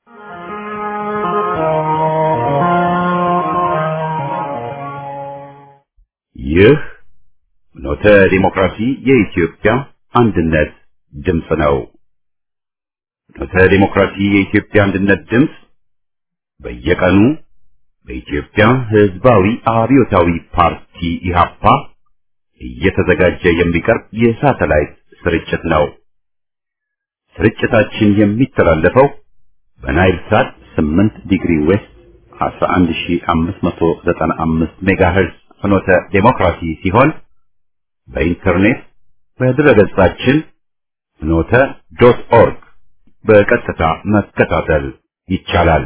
ይህ ኖተ ዲሞክራሲ የኢትዮጵያ አንድነት ድምፅ ነው። ኖተ ዲሞክራሲ የኢትዮጵያ አንድነት ድምፅ በየቀኑ በኢትዮጵያ ሕዝባዊ አብዮታዊ ፓርቲ ኢህአፓ እየተዘጋጀ የሚቀርብ የሳተላይት ስርጭት ነው። ስርጭታችን የሚተላለፈው በናይል ሳት 8 ዲግሪ ዌስት 11595 ሜጋሄርዝ ፍኖተ ዴሞክራሲ ሲሆን በኢንተርኔት በድረገጻችን ፍኖተ ዶት ኦርግ በቀጥታ መከታተል ይቻላል።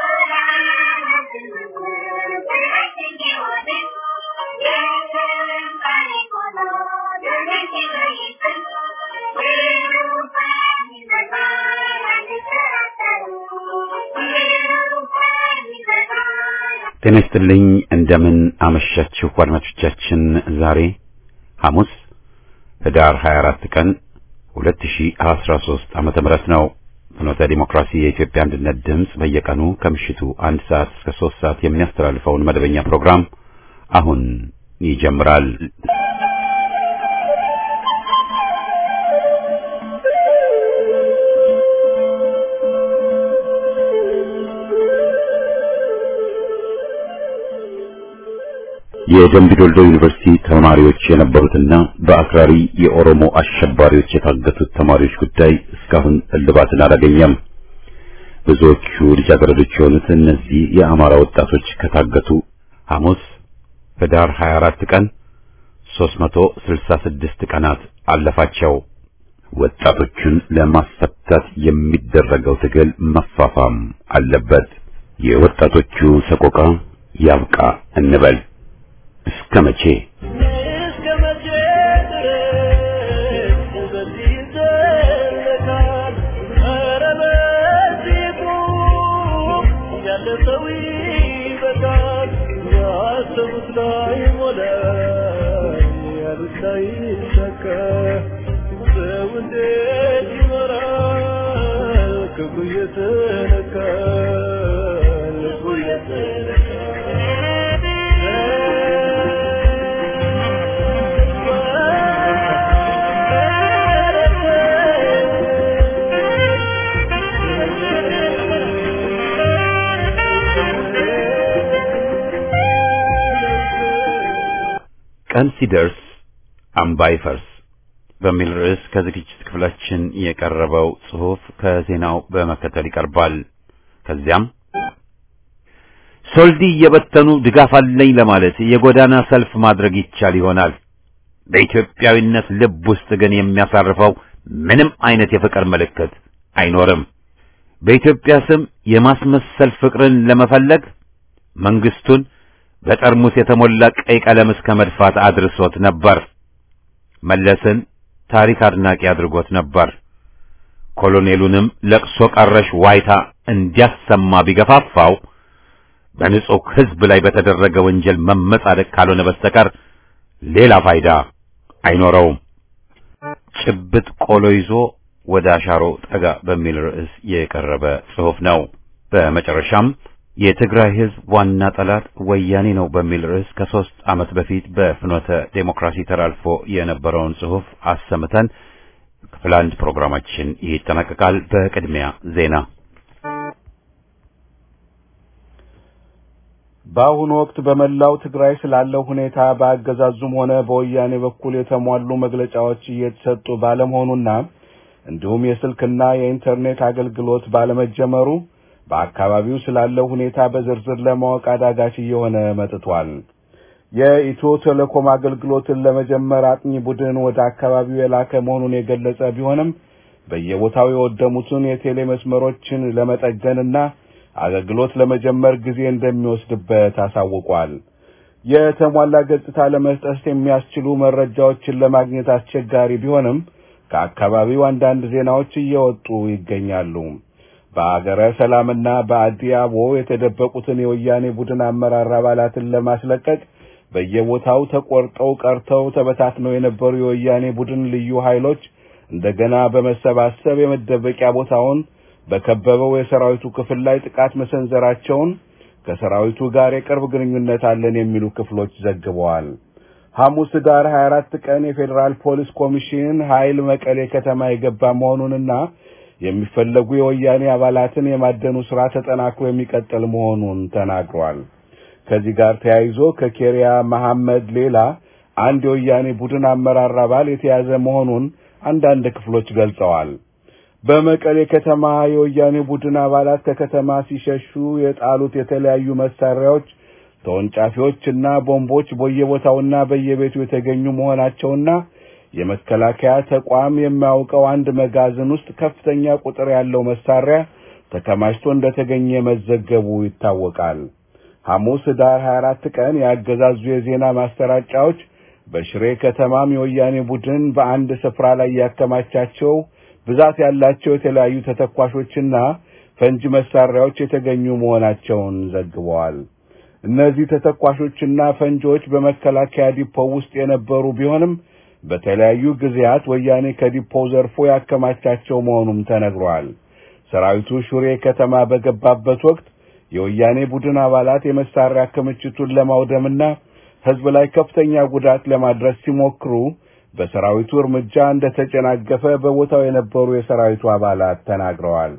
ጤና ይስጥልኝ። እንደምን አመሻችሁ አድማጮቻችን። ዛሬ ሐሙስ ህዳር 24 ቀን 2013 ዓመተ ምህረት ነው። ፍኖተ ዲሞክራሲ የኢትዮጵያ አንድነት ድምፅ በየቀኑ ከምሽቱ አንድ ሰዓት እስከ ሶስት ሰዓት የሚያስተላልፈውን መደበኛ ፕሮግራም አሁን ይጀምራል። የደምቢ ዶልዶ ዩኒቨርሲቲ ተማሪዎች የነበሩትና በአክራሪ የኦሮሞ አሸባሪዎች የታገቱት ተማሪዎች ጉዳይ እስካሁን እልባትን አላገኘም። ብዙዎቹ ልጃገረዶች የሆኑት እነዚህ የአማራ ወጣቶች ከታገቱ ሐሙስ ህዳር 24 ቀን 366 ቀናት አለፋቸው። ወጣቶቹን ለማስፈታት የሚደረገው ትግል መፋፋም አለበት። የወጣቶቹ ሰቆቃ ያብቃ እንበል። እስከ መቼ እስከ መቼ ድረስ በዚህ ይዘለቃል? ኧረ በዚህ ቁም፣ ያለ ሰው ይበቃል። ያሰቡት ላይ ሞላ፣ ያሉት ላይ ይሳካ። ሰው እንዴት ይኖራል? ክብሩ እየተነካ ልቡ ቀን ሲደርስ አምባ ይፈርስ በሚል ርዕስ ከዝግጅት ክፍላችን የቀረበው ጽሑፍ ከዜናው በመከተል ይቀርባል። ከዚያም ሶልዲ እየበተኑ ድጋፍ አለኝ ለማለት የጎዳና ሰልፍ ማድረግ ይቻል ይሆናል። በኢትዮጵያዊነት ልብ ውስጥ ግን የሚያሳርፈው ምንም አይነት የፍቅር ምልክት አይኖርም። በኢትዮጵያ ስም የማስመሰል ፍቅርን ለመፈለግ መንግስቱን በጠርሙስ የተሞላ ቀይ ቀለም እስከ መድፋት አድርሶት ነበር። መለስን ታሪክ አድናቂ አድርጎት ነበር። ኮሎኔሉንም ለቅሶ ቀረሽ ዋይታ እንዲያሰማ ቢገፋፋው በንጹሕ ሕዝብ ላይ በተደረገ ወንጀል መመጻደቅ ካልሆነ በስተቀር ሌላ ፋይዳ አይኖረውም። ጭብጥ ቆሎ ይዞ ወደ አሻሮ ጠጋ በሚል ርዕስ የቀረበ ጽሑፍ ነው። በመጨረሻም የትግራይ ሕዝብ ዋና ጠላት ወያኔ ነው በሚል ርዕስ ከሦስት ዓመት በፊት በፍኖተ ዴሞክራሲ ተላልፎ የነበረውን ጽሑፍ አሰምተን ክፍል አንድ ፕሮግራማችን ይጠናቀቃል። በቅድሚያ ዜና በአሁኑ ወቅት በመላው ትግራይ ስላለው ሁኔታ በአገዛዙም ሆነ በወያኔ በኩል የተሟሉ መግለጫዎች እየተሰጡ ባለመሆኑና እንዲሁም የስልክና የኢንተርኔት አገልግሎት ባለመጀመሩ በአካባቢው ስላለው ሁኔታ በዝርዝር ለማወቅ አዳጋች እየሆነ መጥቷል። የኢትዮ ቴሌኮም አገልግሎትን ለመጀመር አጥኚ ቡድን ወደ አካባቢው የላከ መሆኑን የገለጸ ቢሆንም በየቦታው የወደሙትን የቴሌ መስመሮችን ለመጠገንና አገልግሎት ለመጀመር ጊዜ እንደሚወስድበት አሳውቋል። የተሟላ ገጽታ ለመስጠት የሚያስችሉ መረጃዎችን ለማግኘት አስቸጋሪ ቢሆንም ከአካባቢው አንዳንድ ዜናዎች እየወጡ ይገኛሉ። በአገረ ሰላምና በአዲያቦ የተደበቁትን የወያኔ ቡድን አመራር አባላትን ለማስለቀቅ በየቦታው ተቆርጠው ቀርተው ተበታትነው የነበሩ የወያኔ ቡድን ልዩ ኃይሎች እንደገና በመሰባሰብ የመደበቂያ ቦታውን በከበበው የሰራዊቱ ክፍል ላይ ጥቃት መሰንዘራቸውን ከሰራዊቱ ጋር የቅርብ ግንኙነት አለን የሚሉ ክፍሎች ዘግበዋል። ሐሙስ ዳር 24 ቀን የፌዴራል ፖሊስ ኮሚሽን ኃይል መቀሌ ከተማ የገባ መሆኑንና የሚፈለጉ የወያኔ አባላትን የማደኑ ስራ ተጠናክሮ የሚቀጥል መሆኑን ተናግሯል። ከዚህ ጋር ተያይዞ ከኬሪያ መሐመድ ሌላ አንድ የወያኔ ቡድን አመራር አባል የተያዘ መሆኑን አንዳንድ ክፍሎች ገልጸዋል። በመቀሌ ከተማ የወያኔ ቡድን አባላት ከከተማ ሲሸሹ የጣሉት የተለያዩ መሳሪያዎች፣ ተወንጫፊዎችና ቦምቦች በየቦታውና በየቤቱ የተገኙ መሆናቸውና የመከላከያ ተቋም የሚያውቀው አንድ መጋዘን ውስጥ ከፍተኛ ቁጥር ያለው መሳሪያ ተከማችቶ እንደተገኘ መዘገቡ ይታወቃል። ሐሙስ ዳር 24 ቀን ያገዛዙ የዜና ማሰራጫዎች በሽሬ ከተማም የወያኔ ቡድን በአንድ ስፍራ ላይ ያከማቻቸው ብዛት ያላቸው የተለያዩ ተተኳሾችና ፈንጂ መሳሪያዎች የተገኙ መሆናቸውን ዘግበዋል። እነዚህ ተተኳሾችና ፈንጂዎች በመከላከያ ዲፖው ውስጥ የነበሩ ቢሆንም በተለያዩ ጊዜያት ወያኔ ከዲፖው ዘርፎ ያከማቻቸው መሆኑም ተነግሯል። ሰራዊቱ ሹሬ ከተማ በገባበት ወቅት የወያኔ ቡድን አባላት የመሳሪያ ክምችቱን ለማውደምና ሕዝብ ላይ ከፍተኛ ጉዳት ለማድረስ ሲሞክሩ በሰራዊቱ እርምጃ እንደተጨናገፈ በቦታው የነበሩ የሰራዊቱ አባላት ተናግረዋል።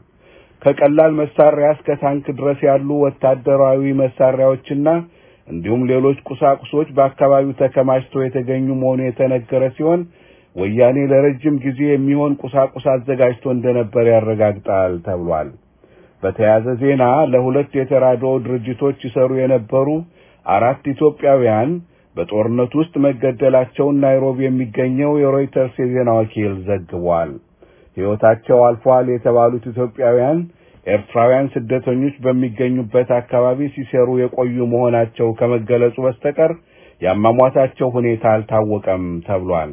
ከቀላል መሳሪያ እስከ ታንክ ድረስ ያሉ ወታደራዊ መሳሪያዎችና እንዲሁም ሌሎች ቁሳቁሶች በአካባቢው ተከማችተው የተገኙ መሆኑ የተነገረ ሲሆን ወያኔ ለረጅም ጊዜ የሚሆን ቁሳቁስ አዘጋጅቶ እንደነበር ያረጋግጣል ተብሏል። በተያያዘ ዜና ለሁለት የተራድኦ ድርጅቶች ይሰሩ የነበሩ አራት ኢትዮጵያውያን በጦርነት ውስጥ መገደላቸውን ናይሮቢ የሚገኘው የሮይተርስ የዜና ወኪል ዘግቧል። ሕይወታቸው አልፏል የተባሉት ኢትዮጵያውያን ኤርትራውያን ስደተኞች በሚገኙበት አካባቢ ሲሰሩ የቆዩ መሆናቸው ከመገለጹ በስተቀር ያሟሟታቸው ሁኔታ አልታወቀም ተብሏል።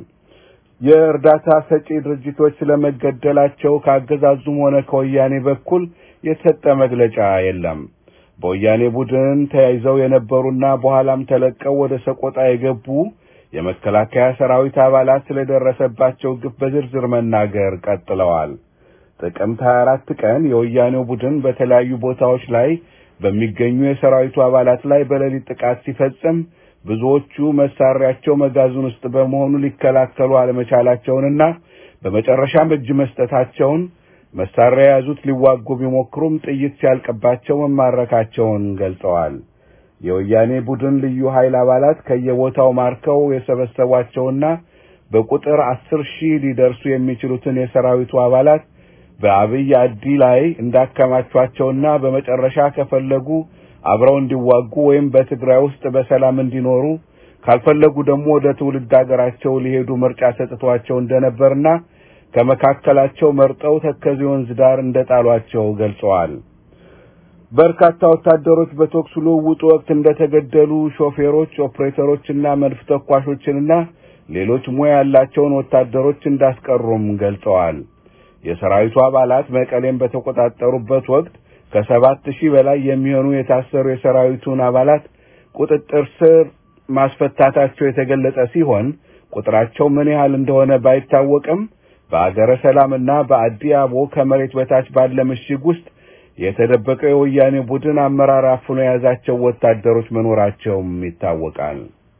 የእርዳታ ሰጪ ድርጅቶች ስለመገደላቸው ከአገዛዙም ሆነ ከወያኔ በኩል የተሰጠ መግለጫ የለም። በወያኔ ቡድን ተያይዘው የነበሩና በኋላም ተለቀው ወደ ሰቆጣ የገቡ የመከላከያ ሰራዊት አባላት ስለደረሰባቸው ግፍ በዝርዝር መናገር ቀጥለዋል። ጥቅምት 24 ቀን የወያኔው ቡድን በተለያዩ ቦታዎች ላይ በሚገኙ የሰራዊቱ አባላት ላይ በሌሊት ጥቃት ሲፈጽም ብዙዎቹ መሳሪያቸው መጋዘን ውስጥ በመሆኑ ሊከላከሉ አለመቻላቸውንና በመጨረሻም እጅ መስጠታቸውን መሳሪያ የያዙት ሊዋጉ ቢሞክሩም ጥይት ሲያልቅባቸው መማረካቸውን ገልጸዋል። የወያኔ ቡድን ልዩ ኃይል አባላት ከየቦታው ማርከው የሰበሰቧቸውና በቁጥር አስር ሺህ ሊደርሱ የሚችሉትን የሰራዊቱ አባላት በአብይ አዲ ላይ እንዳከማቿቸውና በመጨረሻ ከፈለጉ አብረው እንዲዋጉ ወይም በትግራይ ውስጥ በሰላም እንዲኖሩ ካልፈለጉ ደግሞ ወደ ትውልድ ሀገራቸው ሊሄዱ ምርጫ ሰጥቷቸው እንደነበርና ከመካከላቸው መርጠው ተከዜ ወንዝ ዳር እንደጣሏቸው ገልጸዋል። በርካታ ወታደሮች በተኩስ ልውውጡ ወቅት እንደተገደሉ፣ ሾፌሮች፣ ኦፕሬተሮችና መድፍ ተኳሾችንና ሌሎች ሙያ ያላቸውን ወታደሮች እንዳስቀሩም ገልጸዋል። የሰራዊቱ አባላት መቀሌን በተቆጣጠሩበት ወቅት ከሰባት ሺህ በላይ የሚሆኑ የታሰሩ የሰራዊቱን አባላት ቁጥጥር ስር ማስፈታታቸው የተገለጸ ሲሆን ቁጥራቸው ምን ያህል እንደሆነ ባይታወቅም በአገረ ሰላምና በአዲ አቦ ከመሬት በታች ባለ ምሽግ ውስጥ የተደበቀው የወያኔ ቡድን አመራር አፍኖ የያዛቸው ወታደሮች መኖራቸውም ይታወቃል።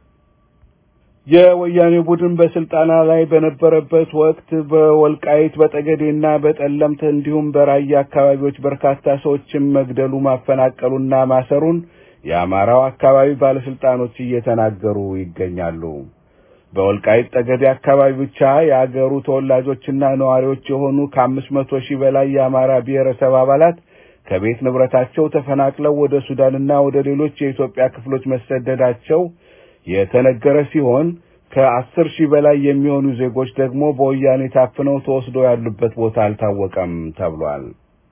የወያኔ ቡድን በስልጣና ላይ በነበረበት ወቅት በወልቃይት በጠገዴና በጠለምት እንዲሁም በራያ አካባቢዎች በርካታ ሰዎችን መግደሉ ማፈናቀሉና ማሰሩን የአማራው አካባቢ ባለስልጣኖች እየተናገሩ ይገኛሉ። በወልቃይት ጠገዴ አካባቢ ብቻ የአገሩ ተወላጆችና ነዋሪዎች የሆኑ ከአምስት መቶ ሺህ በላይ የአማራ ብሔረሰብ አባላት ከቤት ንብረታቸው ተፈናቅለው ወደ ሱዳንና ወደ ሌሎች የኢትዮጵያ ክፍሎች መሰደዳቸው የተነገረ ሲሆን ከአስር ሺህ በላይ የሚሆኑ ዜጎች ደግሞ በወያኔ ታፍነው ተወስደው ያሉበት ቦታ አልታወቀም ተብሏል።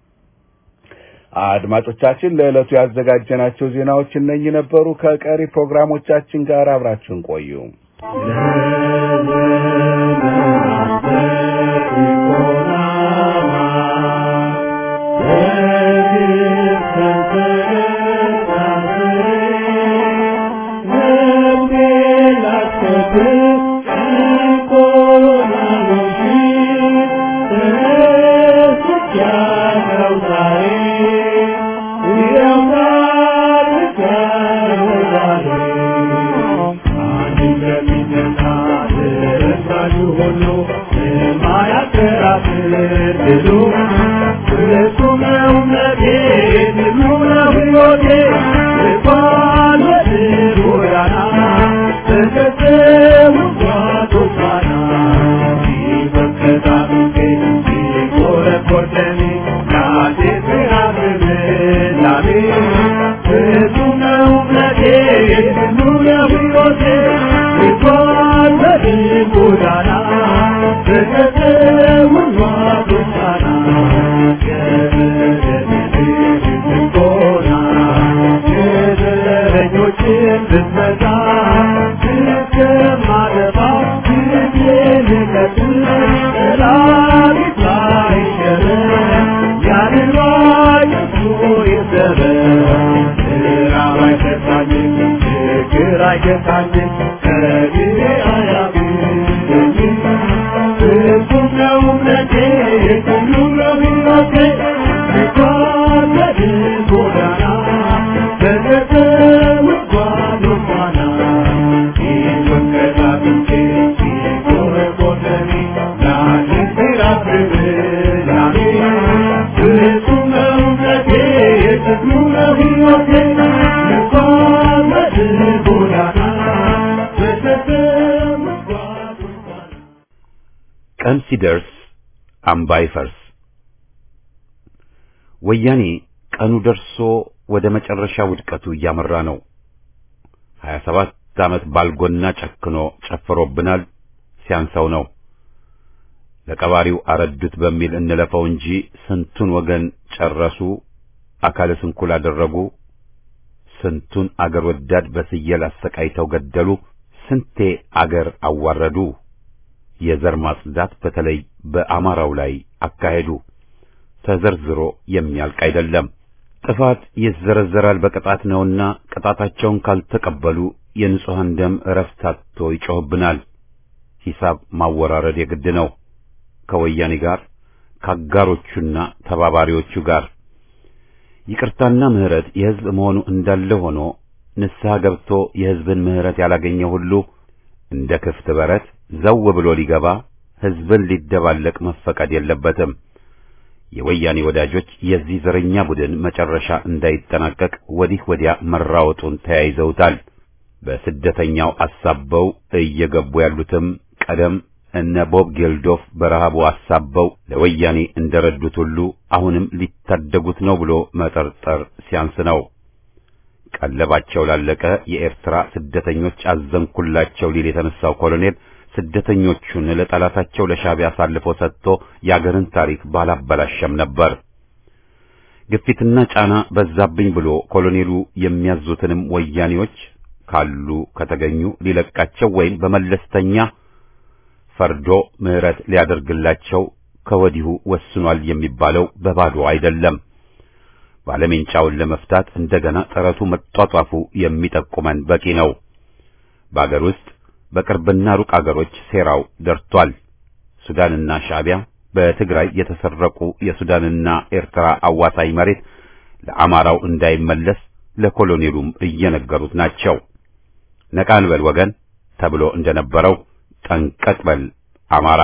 አድማጮቻችን ለዕለቱ ያዘጋጀናቸው ዜናዎች እነኚህ ነበሩ። ከቀሪ ፕሮግራሞቻችን ጋር አብራችሁን ቆዩ። Yeah. ሕይወቴ ልጓዝ በድል ጎዳና በተሰውሯ ጎዳና የበደለኞችን ጎና የበደለኞችን ብትመታ እስከማጠፋ ጊዜን ልቀጥል ጠላቴ ሳይሸነፍ ያንን ባየሱ ይሰበር ራብ አይገታኝም ችግር አይገታኝም ከጊዜ አያግደኝም ፍጹም ነው እምነቴ ሁሉም ነው ሕይወቴ ልጓዝ በድል ጎዳና በተሰውት ጓዶቿና ፊቱን ከታጥቄ ሲጎረጎረኒ ላንተ ሲራብብላኔ ፍጹም ነው እምነቴ የትግሉ ነው ሕይወቴ ልጓዝ በድል ጎዳና በተሰውት ጓዶቿና ቀን ሲደርስ አምባ ይፈርስ። ወያኔ ቀኑ ደርሶ ወደ መጨረሻ ውድቀቱ እያመራ ነው። ሀያ ሰባት ዓመት ባልጎና ጨክኖ ጨፍሮብናል። ሲያንሰው ነው። ለቀባሪው አረዱት በሚል እንለፈው እንጂ ስንቱን ወገን ጨረሱ፣ አካለ ስንኩል አደረጉ፣ ስንቱን አገር ወዳድ በስየል አሰቃይተው ገደሉ፣ ስንቴ አገር አዋረዱ። የዘር ማጽዳት በተለይ በአማራው ላይ አካሄዱ። ተዘርዝሮ የሚያልቅ አይደለም። ጥፋት ይዘረዘራል በቅጣት ነውና ቅጣታቸውን ካልተቀበሉ የንጹሐን ደም እረፍት አጥቶ ይጮህብናል። ሂሳብ ማወራረድ የግድ ነው። ከወያኔ ጋር ከአጋሮቹና ተባባሪዎቹ ጋር ይቅርታና ምሕረት የሕዝብ መሆኑ እንዳለ ሆኖ ንስሐ ገብቶ የሕዝብን ምሕረት ያላገኘ ሁሉ እንደ ክፍት በረት ዘው ብሎ ሊገባ ሕዝብን ሊደባለቅ መፈቀድ የለበትም። የወያኔ ወዳጆች የዚህ ዘረኛ ቡድን መጨረሻ እንዳይጠናቀቅ ወዲህ ወዲያ መራወጡን ተያይዘውታል። በስደተኛው አሳበው እየገቡ ያሉትም ቀደም እነ ቦብ ጌልዶፍ በረሃቡ አሳበው ለወያኔ እንደረዱት ሁሉ አሁንም ሊታደጉት ነው ብሎ መጠርጠር ሲያንስ ነው። ቀለባቸው ላለቀ የኤርትራ ስደተኞች አዘንኩላቸው ሊል የተነሳው ኮሎኔል ስደተኞቹን ለጠላታቸው ለሻዕቢያ አሳልፎ ሰጥቶ የአገርን ታሪክ ባላበላሸም ነበር። ግፊትና ጫና በዛብኝ ብሎ ኮሎኔሉ የሚያዙትንም ወያኔዎች ካሉ ከተገኙ ሊለቃቸው ወይም በመለስተኛ ፈርዶ ምሕረት ሊያደርግላቸው ከወዲሁ ወስኗል የሚባለው በባዶ አይደለም። ባለሜንጫውን ለመፍታት እንደገና ጥረቱ መጧጧፉ የሚጠቁመን በቂ ነው። በአገር ውስጥ በቅርብና ሩቅ አገሮች ሴራው ደርቷል። ሱዳንና ሻዕቢያ በትግራይ የተሰረቁ የሱዳንና ኤርትራ አዋሳኝ መሬት ለአማራው እንዳይመለስ ለኮሎኔሉም እየነገሩት ናቸው። ነቃ እንበል ወገን ተብሎ እንደነበረው ጠንቀቅ በል አማራ።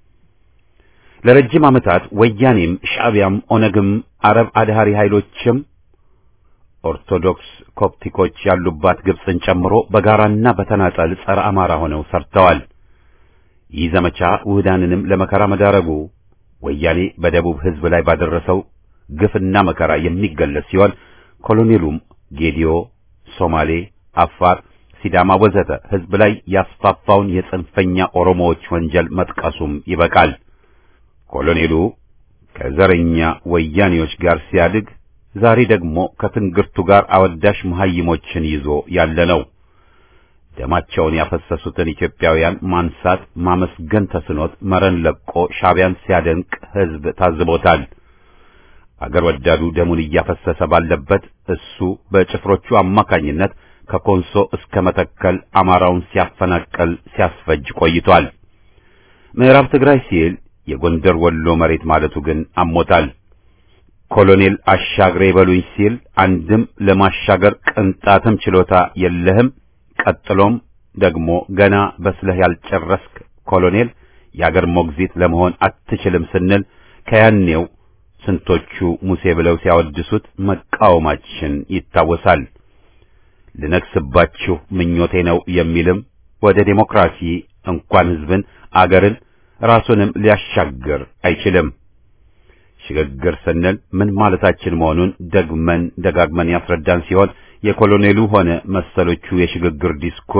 ለረጅም ዓመታት ወያኔም ሻዕቢያም ኦነግም አረብ አድሃሪ ኃይሎችም ኦርቶዶክስ ኮፕቲኮች ያሉባት ግብፅን ጨምሮ በጋራና በተናጠል ጸረ አማራ ሆነው ሰርተዋል። ይህ ዘመቻ ውህዳንንም ለመከራ መዳረጉ ወያኔ በደቡብ ሕዝብ ላይ ባደረሰው ግፍና መከራ የሚገለጽ ሲሆን ኮሎኔሉም ጌዲዮ፣ ሶማሌ፣ አፋር፣ ሲዳማ ወዘተ ሕዝብ ላይ ያስፋፋውን የጽንፈኛ ኦሮሞዎች ወንጀል መጥቀሱም ይበቃል። ኮሎኔሉ ከዘረኛ ወያኔዎች ጋር ሲያድግ ዛሬ ደግሞ ከትንግርቱ ጋር አወዳሽ መሐይሞችን ይዞ ያለ ነው። ደማቸውን ያፈሰሱትን ኢትዮጵያውያን ማንሳት ማመስገን ተስኖት መረን ለቆ ሻዕቢያን ሲያደንቅ ሕዝብ ታዝቦታል። አገር ወዳዱ ደሙን እያፈሰሰ ባለበት እሱ በጭፍሮቹ አማካኝነት ከኮንሶ እስከ መተከል አማራውን ሲያፈናቀል ሲያስፈጅ ቆይቷል። ምዕራብ ትግራይ ሲል የጎንደር ወሎ መሬት ማለቱ ግን አሞታል። ኮሎኔል አሻግሬ በሉኝ ሲል አንድም ለማሻገር ቅንጣትም ችሎታ የለህም፣ ቀጥሎም ደግሞ ገና በስለህ ያልጨረስክ ኮሎኔል የአገር ሞግዚት ለመሆን አትችልም ስንል ከያኔው ስንቶቹ ሙሴ ብለው ሲያወድሱት መቃወማችን ይታወሳል። ልነግስባችሁ ምኞቴ ነው የሚልም ወደ ዴሞክራሲ እንኳን ሕዝብን አገርን ራሱንም ሊያሻግር አይችልም። ሽግግር ስንል ምን ማለታችን መሆኑን ደግመን ደጋግመን ያስረዳን ሲሆን የኮሎኔሉ ሆነ መሰሎቹ የሽግግር ዲስኩር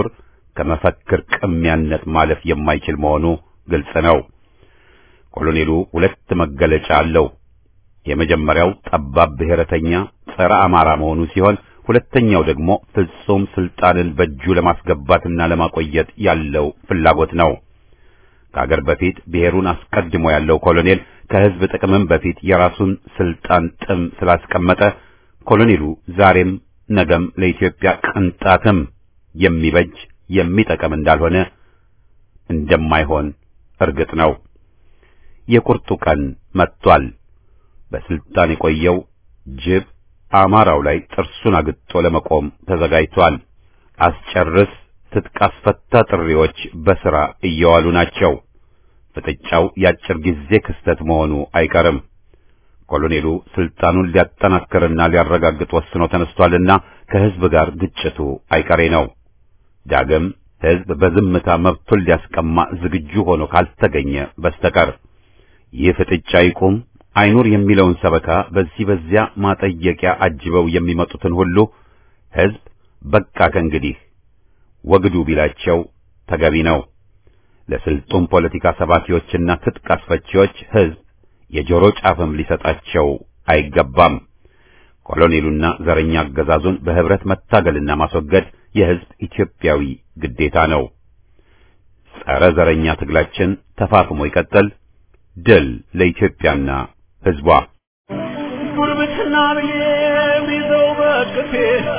ከመፈክር ቅሚያነት ማለፍ የማይችል መሆኑ ግልጽ ነው። ኮሎኔሉ ሁለት መገለጫ አለው። የመጀመሪያው ጠባብ ብሔረተኛ ጸረ አማራ መሆኑ ሲሆን ሁለተኛው ደግሞ ፍጹም ስልጣንን በእጁ ለማስገባትና ለማቆየት ያለው ፍላጎት ነው። ከአገር በፊት ብሔሩን አስቀድሞ ያለው ኮሎኔል ከህዝብ ጥቅምም በፊት የራሱን ስልጣን ጥም ስላስቀመጠ ኮሎኔሉ ዛሬም ነገም ለኢትዮጵያ ቅንጣትም የሚበጅ የሚጠቅም እንዳልሆነ እንደማይሆን እርግጥ ነው። የቁርጡ ቀን መጥቷል። በስልጣን የቆየው ጅብ አማራው ላይ ጥርሱን አግጦ ለመቆም ተዘጋጅቷል። አስጨርስ፣ ትጥቅ አስፈታ ጥሪዎች በሥራ እየዋሉ ናቸው። ፍጥጫው የአጭር ጊዜ ክስተት መሆኑ አይቀርም። ኮሎኔሉ ስልጣኑን ሊያጠናክርና ሊያረጋግጥ ወስኖ ተነስቷልና ከህዝብ ጋር ግጭቱ አይቀሬ ነው። ዳግም ህዝብ በዝምታ መብቱን ሊያስቀማ ዝግጁ ሆኖ ካልተገኘ በስተቀር ይህ ፍጥጫ ይቁም አይኑር የሚለውን ሰበካ በዚህ በዚያ ማጠየቂያ አጅበው የሚመጡትን ሁሉ ህዝብ በቃ ከእንግዲህ ወግዱ ቢላቸው ተገቢ ነው። ለስልጡን ፖለቲካ ሰባኪዎችና ትጥቅ አስፈቺዎች ህዝብ የጆሮ ጫፍም ሊሰጣቸው አይገባም። ኮሎኔሉና ዘረኛ አገዛዙን በህብረት መታገልና ማስወገድ የህዝብ ኢትዮጵያዊ ግዴታ ነው። ጸረ ዘረኛ ትግላችን ተፋፍሞ ይቀጥል። ድል ለኢትዮጵያና ህዝቧ። ጉርብትና ብዬ ይዘው በቅፌ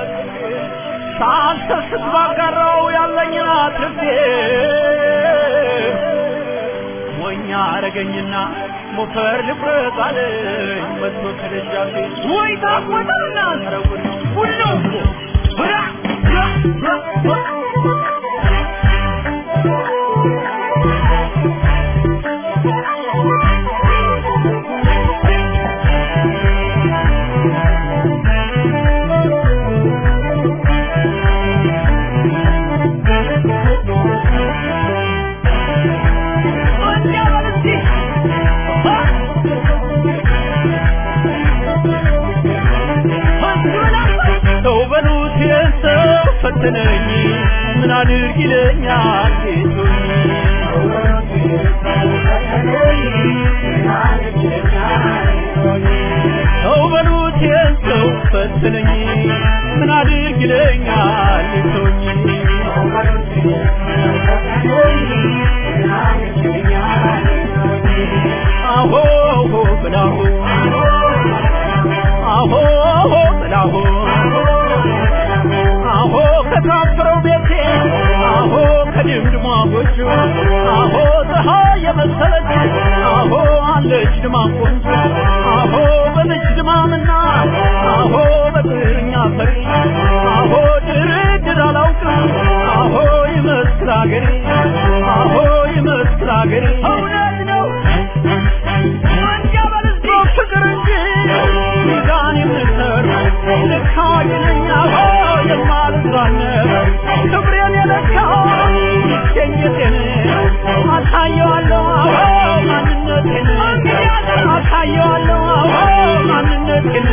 ሳልሰስት ባጋራው ያለኝን አትርፌ ሞኛ አረገኝና ሞፈር ልቁረጥ አለኝ መጥቶ ከደጃፌ ወይ ታቆጣና ረጉድ ሁሉ ብራ ሰው በሉት የሰው ፈተነኝ ምን አድርግ ይለኛል ጌቶኝ ሰው በሉት የሰው ፈተነኝ ምን አድርግ ይለኛል ጌቶኝ አሆ ብላሁ አሆ ብላሁ አሆ ከታፈረው ቤቴ አሆ ከድምድሟ ጎጆ አሆ ፀሐይ የመሰለች አሆ አለች ድማ ቆንጆ አሆ በልጅ ድማምና አሆ በጥርኛ ፈሪ አሆ ድርድር አላውቅም አሆ ይመስል አገሬ አሆ ይመስል አገሬ እውነት ነው ፍቅር እንጂ ሚዛን የምሰር ልካ ይለኛ የማልዝራነት ክብሬን የለካው ይገኘቴን አሳየዋለሁ ማንነቴን አሳየዋለሁ ማንነቴን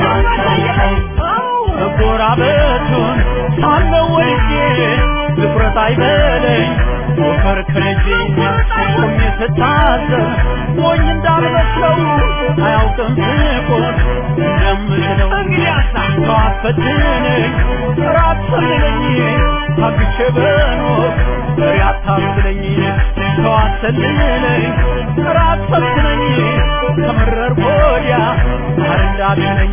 መጎራበቱን ሳለው ወልጄ ትኩረት አይበለኝ ሞከር ከልጄ ቆሜ ስታዘብ ሞኝ እንዳልመስለው አያውቅም ስቆን እንደምችለው ተዋት ፈትነኝ ራት ሰልለኝ ታግቼ በኖር ፍሬ አታስለኝ ተዋት ሰልለኝ ራት ፈትነኝ ከመረር ወዲያ ማር እንዳትለኝ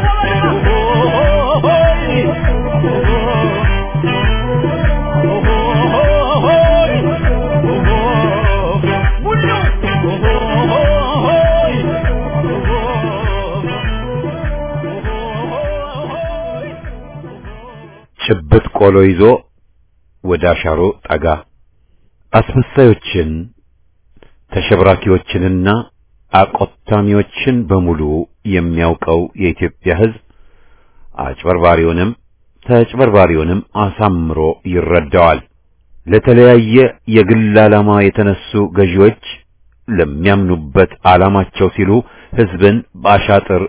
ጭብጥ ቆሎ ይዞ ወደ አሻሮ ጠጋ አስመሳዮችን ተሸብራኪዎችንና አቆታሚዎችን በሙሉ የሚያውቀው የኢትዮጵያ ሕዝብ አጭበርባሪውንም ተጭበርባሪውንም አሳምሮ ይረዳዋል። ለተለያየ የግል ዓላማ የተነሱ ገዢዎች ለሚያምኑበት ዓላማቸው ሲሉ ሕዝብን በአሻጥር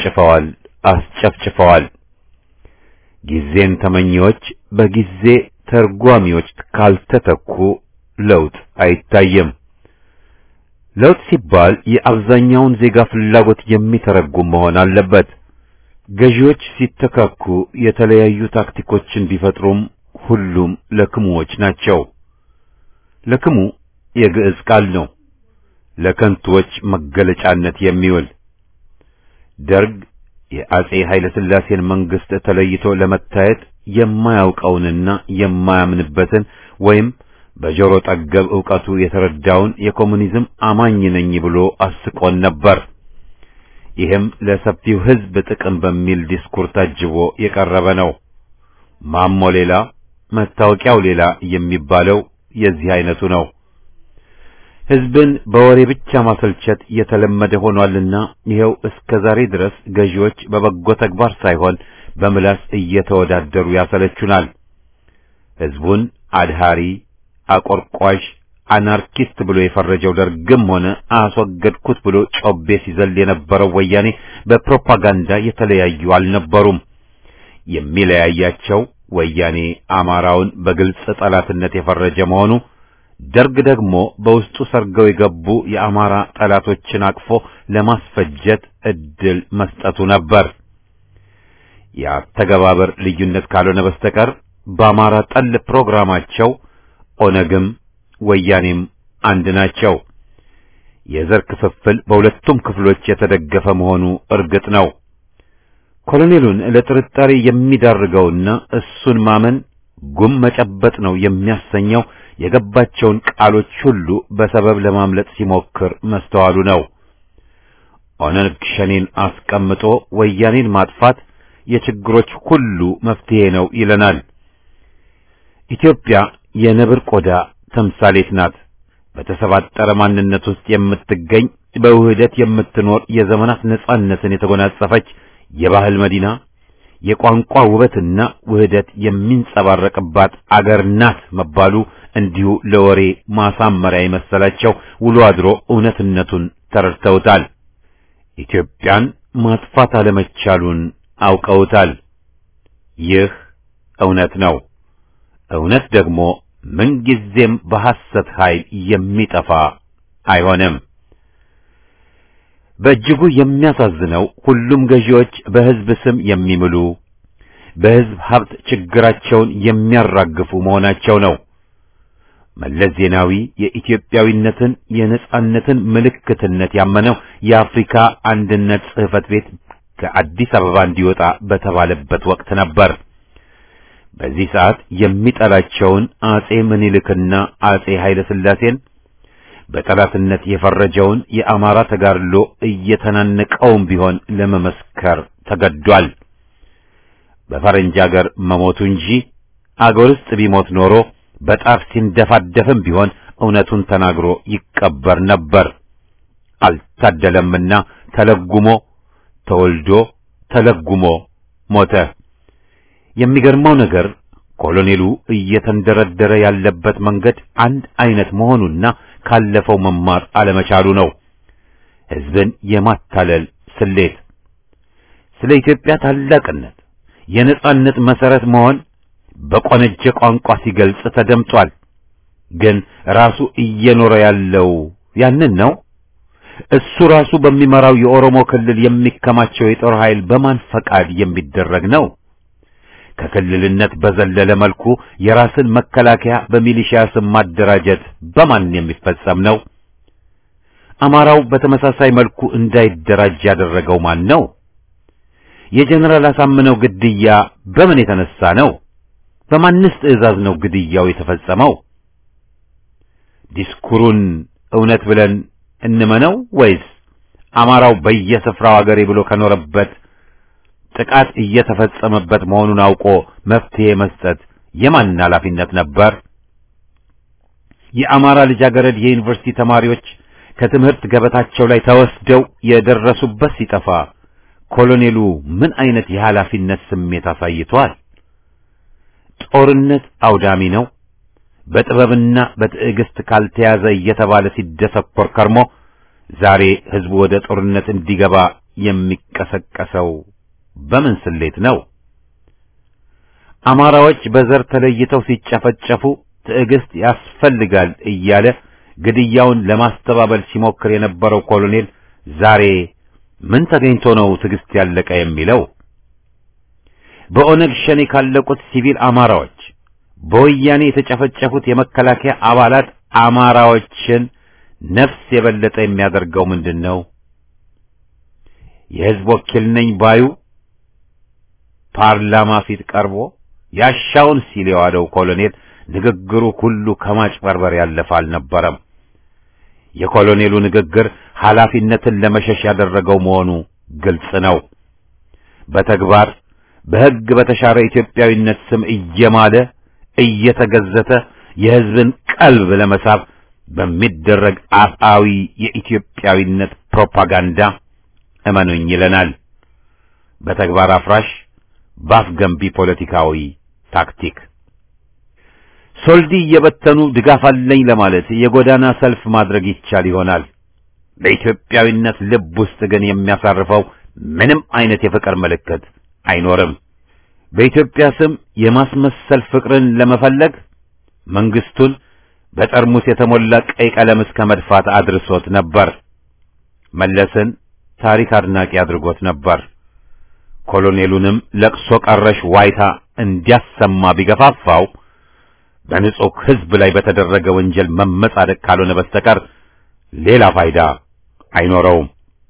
ጨፍጭፈዋል፣ አስጨፍጭፈዋል። ጊዜን ተመኚዎች በጊዜ ተርጓሚዎች ካልተተኩ ለውጥ አይታይም። ለውጥ ሲባል የአብዛኛውን ዜጋ ፍላጎት የሚተረጉም መሆን አለበት። ገዢዎች ሲተካኩ የተለያዩ ታክቲኮችን ቢፈጥሩም ሁሉም ለክሙዎች ናቸው። ለክሙ የግዕዝ ቃል ነው፣ ለከንቱዎች መገለጫነት የሚውል ደርግ የአጼ ኃይለ ሥላሴን መንግስት ተለይቶ ለመታየት የማያውቀውንና የማያምንበትን ወይም በጆሮ ጠገብ ዕውቀቱ የተረዳውን የኮሙኒዝም አማኝ ነኝ ብሎ አስቆን ነበር። ይህም ለሰፊው ሕዝብ ጥቅም በሚል ዲስኩር ታጅቦ የቀረበ ነው። ማሞ ሌላ መታወቂያው ሌላ የሚባለው የዚህ አይነቱ ነው። ሕዝብን በወሬ ብቻ ማሰልቸት የተለመደ ሆኗልና ይኸው እስከ ዛሬ ድረስ ገዢዎች በበጎ ተግባር ሳይሆን በምላስ እየተወዳደሩ ያሰለቹናል። ሕዝቡን አድሃሪ፣ አቆርቋሽ፣ አናርኪስት ብሎ የፈረጀው ደርግም ሆነ አስወገድኩት ብሎ ጮቤ ሲዘል የነበረው ወያኔ በፕሮፓጋንዳ የተለያዩ አልነበሩም። የሚለያያቸው ወያኔ አማራውን በግልጽ ጠላትነት የፈረጀ መሆኑ ደርግ ደግሞ በውስጡ ሰርገው የገቡ የአማራ ጠላቶችን አቅፎ ለማስፈጀት እድል መስጠቱ ነበር። የአተገባበር ልዩነት ካልሆነ በስተቀር በአማራ ጠል ፕሮግራማቸው ኦነግም ወያኔም አንድ ናቸው። የዘር ክፍፍል በሁለቱም ክፍሎች የተደገፈ መሆኑ እርግጥ ነው። ኮሎኔሉን ለጥርጣሬ የሚዳርገውና እሱን ማመን ጉም መጨበጥ ነው የሚያሰኘው የገባቸውን ቃሎች ሁሉ በሰበብ ለማምለጥ ሲሞክር መስተዋሉ ነው። ኦነግ ሸኔን አስቀምጦ ወያኔን ማጥፋት የችግሮች ሁሉ መፍትሄ ነው ይለናል። ኢትዮጵያ የነብር ቆዳ ተምሳሌት ናት። በተሰባጠረ ማንነት ውስጥ የምትገኝ በውህደት የምትኖር የዘመናት ነጻነትን የተጎናጸፈች የባህል መዲና የቋንቋ ውበትና ውህደት የሚንጸባረቅባት አገር ናት መባሉ እንዲሁ ለወሬ ማሳመሪያ የመሰላቸው ውሎ አድሮ እውነትነቱን ተረድተውታል። ኢትዮጵያን ማጥፋት አለመቻሉን አውቀውታል። ይህ እውነት ነው። እውነት ደግሞ ምንጊዜም በሐሰት ኃይል የሚጠፋ አይሆንም። በእጅጉ የሚያሳዝነው ሁሉም ገዢዎች በሕዝብ ስም የሚምሉ በሕዝብ ሀብት ችግራቸውን የሚያራግፉ መሆናቸው ነው። መለስ ዜናዊ የኢትዮጵያዊነትን የነጻነትን ምልክትነት ያመነው የአፍሪካ አንድነት ጽሕፈት ቤት ከአዲስ አበባ እንዲወጣ በተባለበት ወቅት ነበር። በዚህ ሰዓት የሚጠላቸውን አጼ ምኒልክና አጼ ኃይለ ሥላሴን በጠላትነት የፈረጀውን የአማራ ተጋድሎ እየተናነቀውም ቢሆን ለመመስከር ተገዷል። በፈረንጅ አገር መሞቱ እንጂ አገር ውስጥ ቢሞት ኖሮ በጣር ሲንደፋደፍም ቢሆን እውነቱን ተናግሮ ይቀበር ነበር። አልታደለምና ተለጉሞ ተወልዶ ተለጉሞ ሞተ። የሚገርመው ነገር ኮሎኔሉ እየተንደረደረ ያለበት መንገድ አንድ አይነት መሆኑና ካለፈው መማር አለመቻሉ ነው። ሕዝብን የማታለል ስሌት ስለ ኢትዮጵያ ታላቅነት የነጻነት መሰረት መሆን በቆነጀ ቋንቋ ሲገልጽ ተደምጧል። ግን ራሱ እየኖረ ያለው ያንን ነው። እሱ ራሱ በሚመራው የኦሮሞ ክልል የሚከማቸው የጦር ኃይል በማን ፈቃድ የሚደረግ ነው? ከክልልነት በዘለለ መልኩ የራስን መከላከያ በሚሊሺያ ስም ማደራጀት በማን የሚፈጸም ነው? አማራው በተመሳሳይ መልኩ እንዳይደራጅ ያደረገው ማን ነው? የጀነራል አሳምነው ግድያ በምን የተነሳ ነው? በማንስ ትዕዛዝ ነው ግድያው የተፈጸመው? ዲስኩሩን እውነት ብለን እንመነው ወይስ አማራው በየስፍራው አገሬ ብሎ ከኖረበት ጥቃት እየተፈጸመበት መሆኑን አውቆ መፍትሄ መስጠት የማን ኃላፊነት ነበር? የአማራ ልጃገረድ የዩኒቨርሲቲ ተማሪዎች ከትምህርት ገበታቸው ላይ ተወስደው የደረሱበት ሲጠፋ ኮሎኔሉ ምን አይነት የኃላፊነት ስሜት አሳይቷል? ጦርነት አውዳሚ ነው፣ በጥበብና በትዕግስት ካልተያዘ እየተባለ ሲደሰኮር ከርሞ ዛሬ ህዝቡ ወደ ጦርነት እንዲገባ የሚቀሰቀሰው በምን ስሌት ነው? አማራዎች በዘር ተለይተው ሲጨፈጨፉ ትዕግስት ያስፈልጋል እያለ ግድያውን ለማስተባበል ሲሞክር የነበረው ኮሎኔል ዛሬ ምን ተገኝቶ ነው ትዕግስት ያለቀ የሚለው? በኦነግ ሸኔ ካለቁት ሲቪል አማራዎች በወያኔ የተጨፈጨፉት የመከላከያ አባላት አማራዎችን ነፍስ የበለጠ የሚያደርገው ምንድን ነው? የሕዝብ ወኪል ነኝ ባዩ ፓርላማ ፊት ቀርቦ ያሻውን ሲል የዋለው ኮሎኔል ንግግሩ ሁሉ ከማጭበርበር ያለፈ አልነበረም። የኮሎኔሉ ንግግር ኃላፊነትን ለመሸሽ ያደረገው መሆኑ ግልጽ ነው። በተግባር በሕግ በተሻረ ኢትዮጵያዊነት ስም እየማለ እየተገዘተ የሕዝብን ቀልብ ለመሳብ በሚደረግ አፍአዊ የኢትዮጵያዊነት ፕሮፓጋንዳ እመኑኝ ይለናል። በተግባር አፍራሽ ባፍ ገንቢ ፖለቲካዊ ታክቲክ ሶልዲ እየበተኑ ድጋፍ አለኝ ለማለት የጎዳና ሰልፍ ማድረግ ይቻል ይሆናል። በኢትዮጵያዊነት ልብ ውስጥ ግን የሚያሳርፈው ምንም አይነት የፍቅር ምልክት አይኖርም። በኢትዮጵያ ስም የማስመሰል ፍቅርን ለመፈለግ መንግስቱን በጠርሙስ የተሞላ ቀይ ቀለም እስከ መድፋት አድርሶት ነበር። መለስን ታሪክ አድናቂ አድርጎት ነበር። ኮሎኔሉንም ለቅሶ ቀረሽ ዋይታ እንዲያሰማ ቢገፋፋው በንጹህ ሕዝብ ላይ በተደረገ ወንጀል መመጻደቅ ካልሆነ በስተቀር ሌላ ፋይዳ አይኖረውም።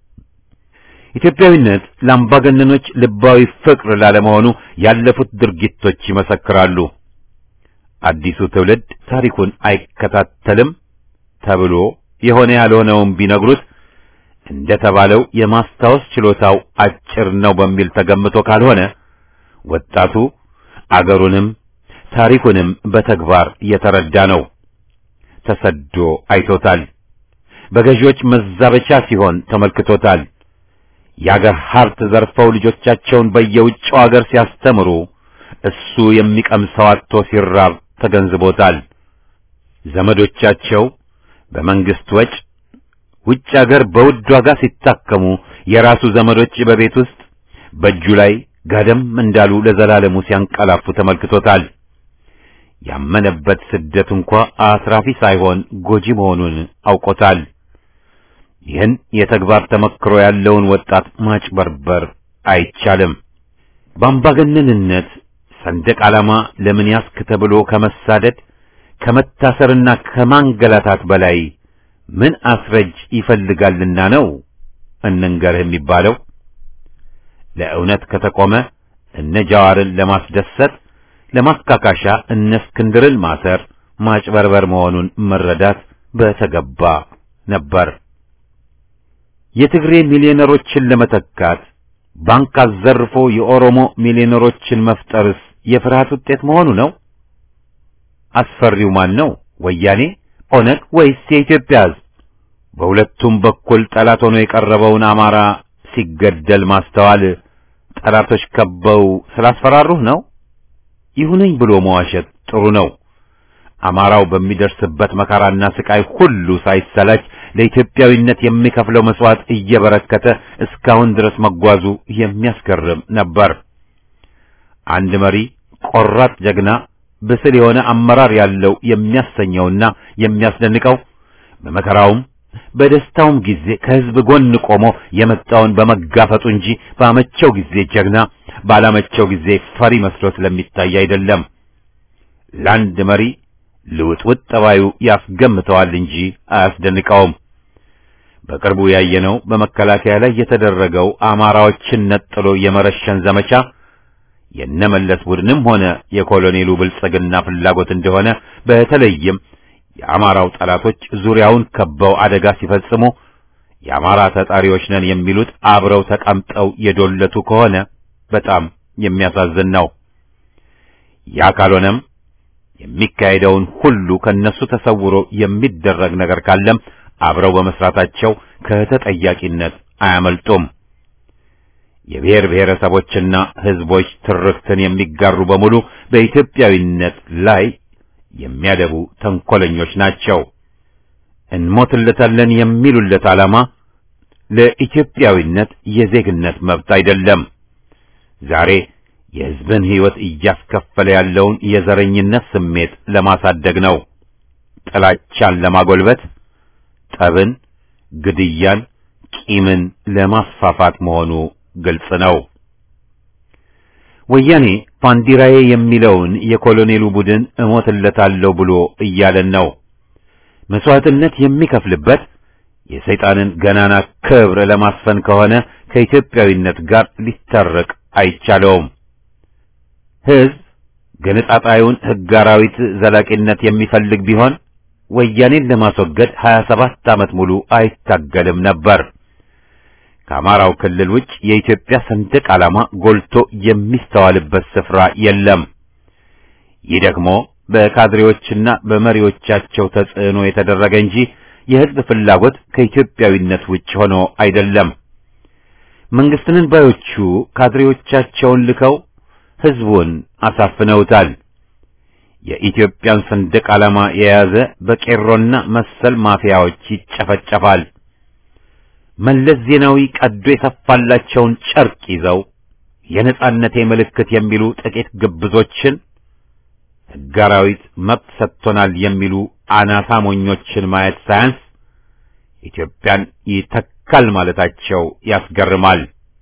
ኢትዮጵያዊነት ለአምባገነኖች ልባዊ ፍቅር ላለመሆኑ ያለፉት ድርጊቶች ይመሰክራሉ። አዲሱ ትውልድ ታሪኩን አይከታተልም ተብሎ የሆነ ያልሆነውን ቢነግሩት እንደተባለው የማስታወስ ችሎታው አጭር ነው በሚል ተገምቶ ካልሆነ ወጣቱ አገሩንም ታሪኩንም በተግባር የተረዳ ነው። ተሰዶ አይቶታል። በገዢዎች መዛበቻ ሲሆን ተመልክቶታል። የአገር ሀብት ዘርፈው ልጆቻቸውን በየውጭው አገር ሲያስተምሩ እሱ የሚቀምሰው አጥቶ ሲራብ ተገንዝቦታል። ዘመዶቻቸው በመንግስት ወጭ ውጭ አገር በውድ ዋጋ ሲታከሙ የራሱ ዘመዶች በቤት ውስጥ በእጁ ላይ ጋደም እንዳሉ ለዘላለሙ ሲያንቀላፉ ተመልክቶታል። ያመነበት ስደት እንኳ አትራፊ ሳይሆን ጎጂ መሆኑን አውቆታል። ይህን የተግባር ተመክሮ ያለውን ወጣት ማጭበርበር አይቻልም። በአምባገነንነት ሰንደቅ ዓላማ ለምን ያስክ ተብሎ ከመሳደድ ከመታሰርና ከማንገላታት በላይ ምን አስረጅ ይፈልጋልና ነው እንንገርህ የሚባለው? ለእውነት ከተቆመ እነ ጃዋርን ለማስደሰት ለማካካሻ እነ እስክንድርን ማሰር ማጭበርበር መሆኑን መረዳት በተገባ ነበር። የትግሬ ሚሊዮነሮችን ለመተካት ባንክ አዘርፎ የኦሮሞ ሚሊዮነሮችን መፍጠርስ የፍርሃት ውጤት መሆኑ ነው? አስፈሪው ማን ነው? ወያኔ፣ ኦነግ ወይስ የኢትዮጵያ ሕዝብ? በሁለቱም በኩል ጠላት ሆኖ የቀረበውን አማራ ሲገደል ማስተዋል ጠላቶች ከበው ስላስፈራሩህ ነው? ይሁነኝ ብሎ መዋሸት ጥሩ ነው። አማራው በሚደርስበት መከራና ስቃይ ሁሉ ሳይሰላች ለኢትዮጵያዊነት የሚከፍለው መስዋዕት እየበረከተ እስካሁን ድረስ መጓዙ የሚያስገርም ነበር። አንድ መሪ ቆራጥ ጀግና፣ ብስል የሆነ አመራር ያለው የሚያሰኘውና የሚያስደንቀው በመከራውም በደስታውም ጊዜ ከሕዝብ ጎን ቆሞ የመጣውን በመጋፈጡ እንጂ ባመቸው ጊዜ ጀግና፣ ባላመቸው ጊዜ ፈሪ መስሎ ስለሚታይ አይደለም። ለአንድ መሪ ልውጥውጥ ጠባዩ ያስገምተዋል እንጂ አያስደንቀውም። በቅርቡ ያየነው በመከላከያ ላይ የተደረገው አማራዎችን ነጥሎ የመረሸን ዘመቻ የነመለስ ቡድንም ሆነ የኮሎኔሉ ብልጽግና ፍላጎት እንደሆነ በተለይም የአማራው ጠላቶች ዙሪያውን ከበው አደጋ ሲፈጽሙ የአማራ ተጣሪዎች ነን የሚሉት አብረው ተቀምጠው የዶለቱ ከሆነ በጣም የሚያሳዝን ነው። ያ ካልሆነም የሚካሄደውን ሁሉ ከነሱ ተሰውሮ የሚደረግ ነገር ካለም አብረው በመስራታቸው ከተጠያቂነት አያመልጡም። የብሔር ብሔረሰቦችና ሕዝቦች ትርክትን የሚጋሩ በሙሉ በኢትዮጵያዊነት ላይ የሚያደቡ ተንኮለኞች ናቸው። እንሞትለታለን የሚሉለት ዓላማ ለኢትዮጵያዊነት የዜግነት መብት አይደለም። ዛሬ የሕዝብን ሕይወት እያስከፈለ ያለውን የዘረኝነት ስሜት ለማሳደግ ነው። ጥላቻን ለማጎልበት፣ ጠብን፣ ግድያን፣ ቂምን ለማስፋፋት መሆኑ ግልጽ ነው። ወያኔ ባንዲራዬ የሚለውን የኮሎኔሉ ቡድን እሞትለታለሁ ብሎ እያለን ነው። መስዋዕትነት የሚከፍልበት የሰይጣንን ገናና ክብር ለማስፈን ከሆነ ከኢትዮጵያዊነት ጋር ሊታረቅ አይቻለውም። ሕዝብ ገነጣጣዩን ሕግ አራዊት ዘላቂነት የሚፈልግ ቢሆን ወያኔን ለማስወገድ 27 ዓመት ሙሉ አይታገልም ነበር። ከአማራው ክልል ውጭ የኢትዮጵያ ሰንደቅ ዓላማ ጎልቶ የሚስተዋልበት ስፍራ የለም። ይህ ደግሞ በካድሬዎችና በመሪዎቻቸው ተጽዕኖ የተደረገ እንጂ የሕዝብ ፍላጎት ከኢትዮጵያዊነት ውጭ ሆኖ አይደለም። መንግስትንን ባዮቹ ካድሬዎቻቸውን ልከው ሕዝቡን አሳፍነውታል። የኢትዮጵያን ሰንደቅ ዓላማ የያዘ በቄሮና መሰል ማፊያዎች ይጨፈጨፋል። መለስ ዜናዊ ቀዶ የሰፋላቸውን ጨርቅ ይዘው የነጻነቴ ምልክት የሚሉ ጥቂት ግብዞችን ሕግ አራዊት መብት ሰጥቶናል የሚሉ አናሳ ሞኞችን ማየት ሳያንስ ኢትዮጵያን ይተካል ማለታቸው ያስገርማል።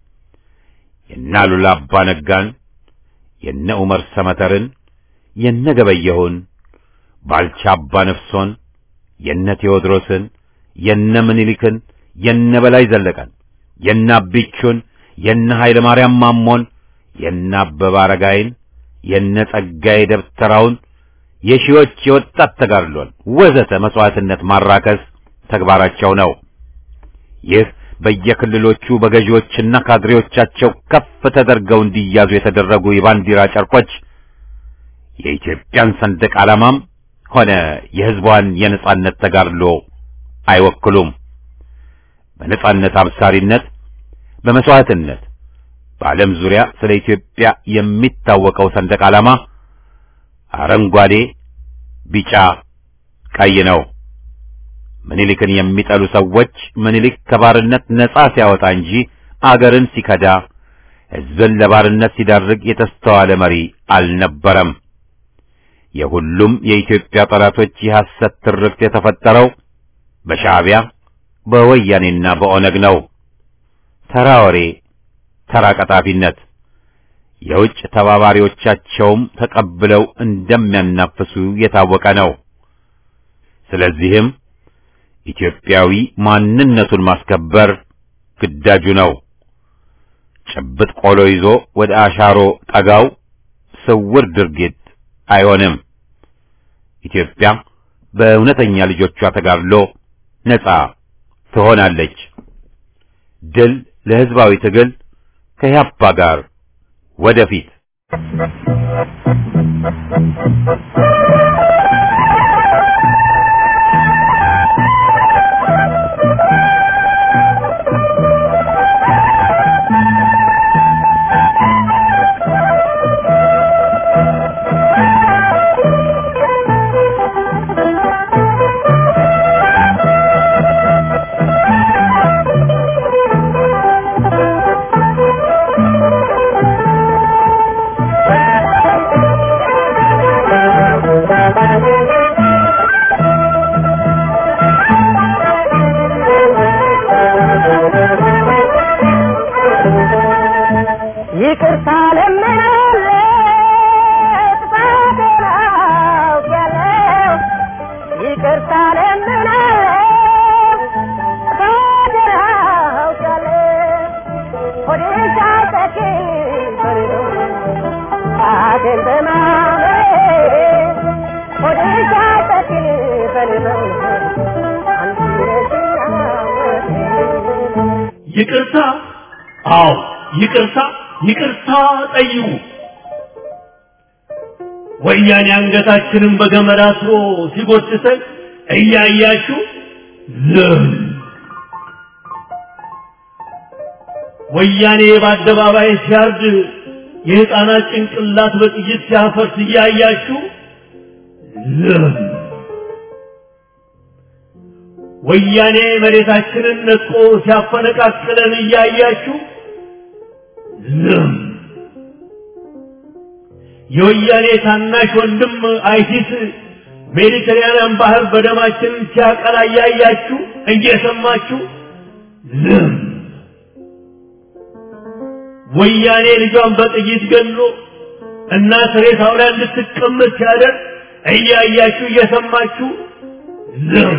የነ አሉላ አባ ነጋን፣ የነ ዑመር ሰመተርን፣ የነ ገበየሁን፣ ባልቻ አባ ነፍሶን፣ የነ ቴዎድሮስን፣ የነ ምኒልክን፣ የነ በላይ ዘለቀን፣ የነ አቢቹን፣ የነ ኃይለ ማርያም ማሞን፣ የነ አበበ አረጋይን፣ የነ ጸጋዬ ደብተራውን የሺዎች የወጣት ተጋድሎን ወዘተ መስዋዕትነት ማራከስ ተግባራቸው ነው። ይህ በየክልሎቹ በገዢዎችና ካድሬዎቻቸው ከፍ ተደርገው እንዲያዙ የተደረጉ የባንዲራ ጨርቆች የኢትዮጵያን ሰንደቅ ዓላማም ሆነ የሕዝቧን የነጻነት ተጋድሎ አይወክሉም። በነጻነት አብሳሪነት፣ በመስዋዕትነት በዓለም ዙሪያ ስለ ኢትዮጵያ የሚታወቀው ሰንደቅ ዓላማ አረንጓዴ፣ ቢጫ፣ ቀይ ነው። ምኒልክን የሚጠሉ ሰዎች ምኒልክ ከባርነት ነጻ ሲያወጣ እንጂ አገርን ሲከዳ ሕዝብን ለባርነት ሲዳርግ የተስተዋለ መሪ አልነበረም። የሁሉም የኢትዮጵያ ጠላቶች የሐሰት ትርክት የተፈጠረው በሻዕቢያ በወያኔና በኦነግ ነው። ተራ ወሬ፣ ተራ ቀጣፊነት የውጭ ተባባሪዎቻቸውም ተቀብለው እንደሚያናፍሱ የታወቀ ነው። ስለዚህም ኢትዮጵያዊ ማንነቱን ማስከበር ግዳጁ ነው። ጭብጥ ቆሎ ይዞ ወደ አሻሮ ጠጋው ስውር ድርጊት አይሆንም። ኢትዮጵያ በእውነተኛ ልጆቿ ተጋድሎ ነጻ ትሆናለች። ድል ለሕዝባዊ ትግል ከያፓ ጋር ወደፊት ይቅርታ ለምናለ ጥፋቴን አውቄያለሁ። ይቅርታ ለምናለ ጥፋቴን አውቄያለሁ። ሆዴን ሳይጠግብ በሌለው ጣቴን በማመኔ ሆዴን ሳይጠግብ በሌለው አንቺ ነሽና ወዴ ይቅርታ፣ አዎ ይቅርታ፣ ይቅርታ ጠይቁ። ወያኔ አንገታችንን በገመድ አስሮ ሲጎትተን እያያችሁ ዝም። ወያኔ በአደባባይ ሲያርድ የሕፃናት ጭንቅላት በጥይት ሲያፈርስ እያያችሁ ዝም። ወያኔ መሬታችንን ነጥቆ ሲያፈነቃቅለን እያያችሁ ዝም። የወያኔ ታናሽ ወንድም አይሲስ ሜዲተራኒያን ባህር በደማችን ሲያቀላ እያያችሁ እየሰማችሁ ዝም። ወያኔ ልጇን በጥይት ገሎ እናት ሬሳው ላይ እንድትቀመጥ ሲያደርግ እያያችሁ እየሰማችሁ ዝም።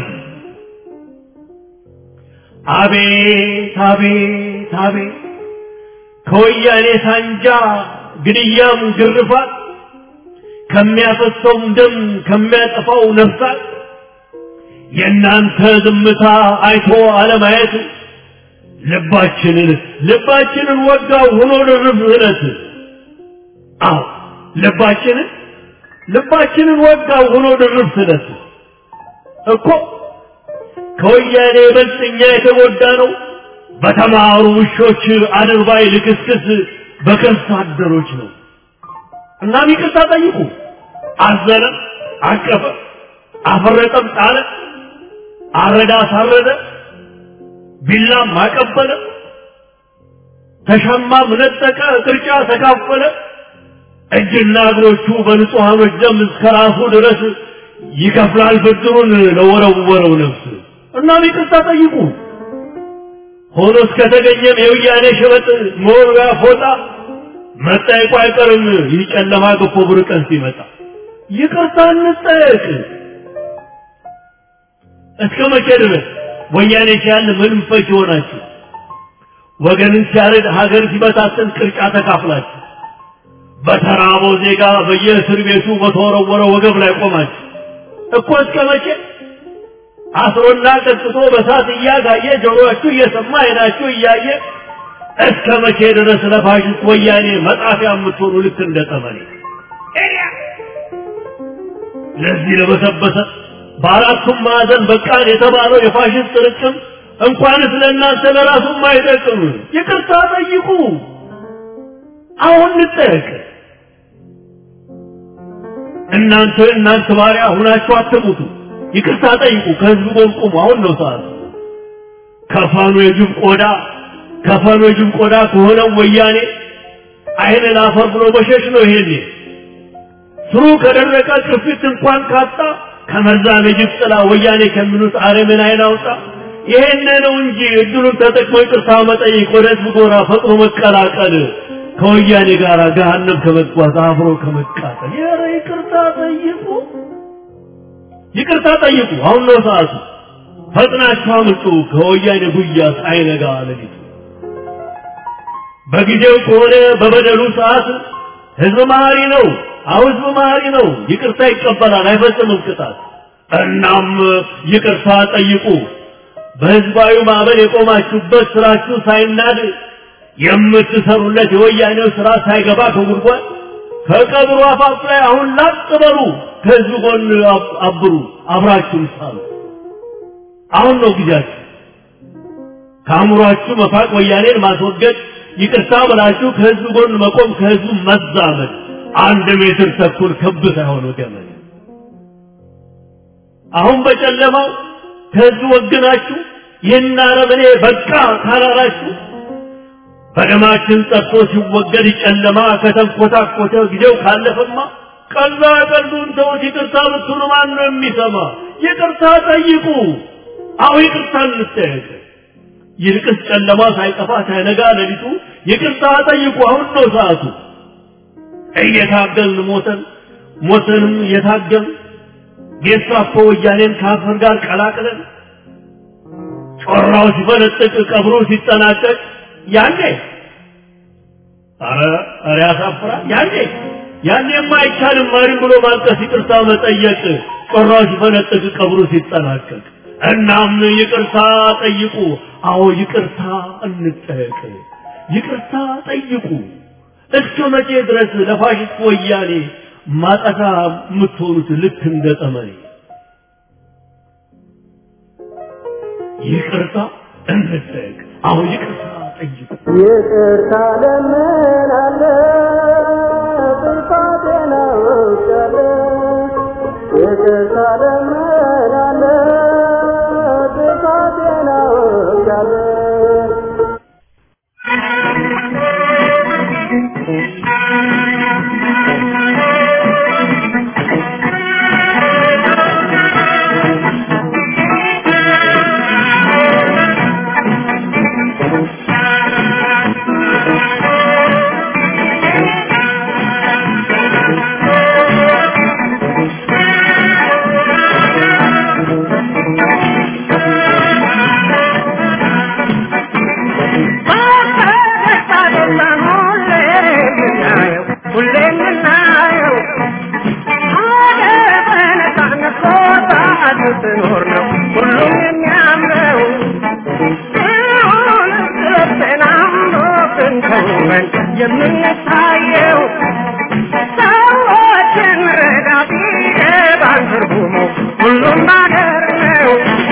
አቤት አቤት አቤት ከወያኔ ሳንጃ ግድያም ግርፋት ከሚያፈሰውም ደም ከሚያጠፋው ነፍሳት የእናንተ ዝምታ አይቶ አለማየት ልባችንን ልባችንን ወጋው ሆኖ ድርብ እለት አዎ ልባችንን ልባችንን ወጋው ሆኖ ድርብ ስለት እኮ ከወያኔ ይበልጥ እኛ የተጎዳ ነው በተማሩ ውሾች አድርባይ ልክስክስ በከርሳ አደሮች ነው። እናም ይቅርታ ጠይቁ። አዘነ፣ አቀፈ፣ አፈረጠም፣ ጣለ፣ አረዳ፣ አሳረደ፣ ቢላም አቀበለ፣ ተሻማም ነጠቀ፣ ቅርጫ ተካፈለ። እጅና እግሮቹ በንጹሐኖች ደም እስከ ራሱ ድረስ ይከፍላል ብድሩን ለወረወረው ነፍስ። እናም ይቅርታ ጠይቁ። ሆኖ እስከተገኘም የውያኔ ሸበጥ መወርወያ ፎጣ መጠየቁ አይቀርም። ይህ ጨለማ ገፎ ብር ቀን ሲመጣ ይቅርታ እንጠየቅ። እስከ መቼ ድረስ ወያኔ ሲያል ምንም ፈጅ ሆናችሁ ወገንን ሲያረድ ሀገር ሲበታተን ቅርጫ ተካፍላችሁ በተራበው ዜጋ በየእስር ቤቱ በተወረወረ ወገብ ላይ ቆማችሁ እኮ እስከ መቼ አስሮና ቀጥቶ በሳት እያጋየ ጆሮአችሁ እየሰማ አይናችሁ እያየ እስከ መቼ ድረስ ለፋሽስት ወያኔ መጣፊያ የምትሆኑ ልክ እንደ ጠመኔ ለዚህ ለበሰበሰ በአራቱም ማዕዘን በቃን የተባለው የፋሽስት ርቅም እንኳንስ ለእናንተ ለራሱም አይጠቅም። ይቅርታ ጠይቁ። አሁን እንጠየቅ። እናንተ እናንተ ባሪያ ሁናችሁ አትሙቱ። ይቅርታ ጠይቁ። ከህዝብ ጎን ቁሙ። አሁን ነው ሰዓት። ከፋኑ የጅብ ቆዳ ከፋኑ የጅብ ቆዳ ከሆነው ወያኔ አይን ላፈር ብሎ መሸሽ ነው። ይሄኔ ስሩ ከደረቀ ቅርፊት እንኳን ካጣ ከመርዛም የጅብ ጥላ ወያኔ ከሚሉት አረምን አይን አውጣ። ይሄን ነው እንጂ እድሉን ተጠቅሞ ይቅርታ መጠየቅ፣ ወደ ህዝብ ጎራ ፈጥኖ መቀላቀል፣ ከወያኔ ጋር ገሃነም ከመጓዝ አብሮ ከመቃጠል። ኧረ ይቅርታ ጠይቁ። ይቅርታ ጠይቁ። አሁን ነው ሰዓቱ። ፈጥናችሁ አምልጡ ከወያኔ ጉያ ሳይነጋ ሌሊቱ። በጊዜው ከሆነ በበደሉ ሰዓት ህዝብ መሀሪ ነው። አሁ ህዝብ መሀሪ ነው። ይቅርታ ይቀበላል፣ አይፈጽምም ቅጣት። እናም ይቅርታ ጠይቁ። በህዝባዊ ማዕበል የቆማችሁበት ስራችሁ ሳይናድ የምትሰሩለት የወያኔው ስራ ሳይገባ ከጉድጓድ ከቀብሩ አፋፍ ላይ አሁን ላጥ በሉ። ከህዝብ ጎን አብሩ፣ አብራችሁም ሳሉ። አሁን ነው ጊዜያችሁ። ከአእምሯችሁ መፋቅ፣ ወያኔን ማስወገድ፣ ይቅርታ ብላችሁ ከህዝብ ጎን መቆም፣ ከህዝቡ መዛመድ። አንድ ሜትር ተኩል ክብ ሳይሆን ገመድ። አሁን በጨለማው ከህዝብ ወግናችሁ ይህን አረመኔ በቃ ካላላችሁ በደማችን ጠጥቶ ሲወገድ ጨለማ ከተንኮታኮተ ጊዜው ካለፈማ ቀላ ቀልዱን ተውት። ይቅርታ ብትሉ ማን ነው የሚሰማ? ይቅርታ ጠይቁ። አሁ ይቅርታ እንጠየቅ። ይልቅስ ጨለማ ሳይጠፋ ሳይነጋ ሌሊቱ ይቅርታ ጠይቁ። አሁን ነው ሰዓቱ። እየታገልን ሞተን ሞተንም እየታገልን ጌስታፖ ወያኔን ከአፈር ጋር ቀላቅለን ጮራው ሲፈነጥቅ ቀብሩ ሲጠናቀቅ ያኔ አረ አረ ያሳፍራል። ያኔ ያኔማ አይቻልም ማሪም ብሎ ማልቀስ፣ ይቅርታ መጠየቅ ጮራው ሲፈነጥቅ ቀብሩ ሲጠናቀቅ። እናም ይቅርታ ጠይቁ። አዎ ይቅርታ እንጠየቅ። ይቅርታ ጠይቁ። እስከ መቼ ድረስ ለፋሽስት ወያኔ ማጠፋ የምትሆኑት ልክ እንደ ጠመኔ? ይቅርታ እንጠየቅ። አዎ ይቅርታ ጠይቁ። ይቅርታ ለምናለሁ ጥፋቴን አውቃለሁ። ይቅርታ ለምናለሁ ጥፋቴን አውቃለሁ። Thank you. ስትኖር ነው ሁሉም የሚያምረው ሲሆን ስትናምኖ ስንተውበን የምንታየው ሰዎችን ረዳ ቢገባን ትርጉሙ ሁሉም ባገር ነው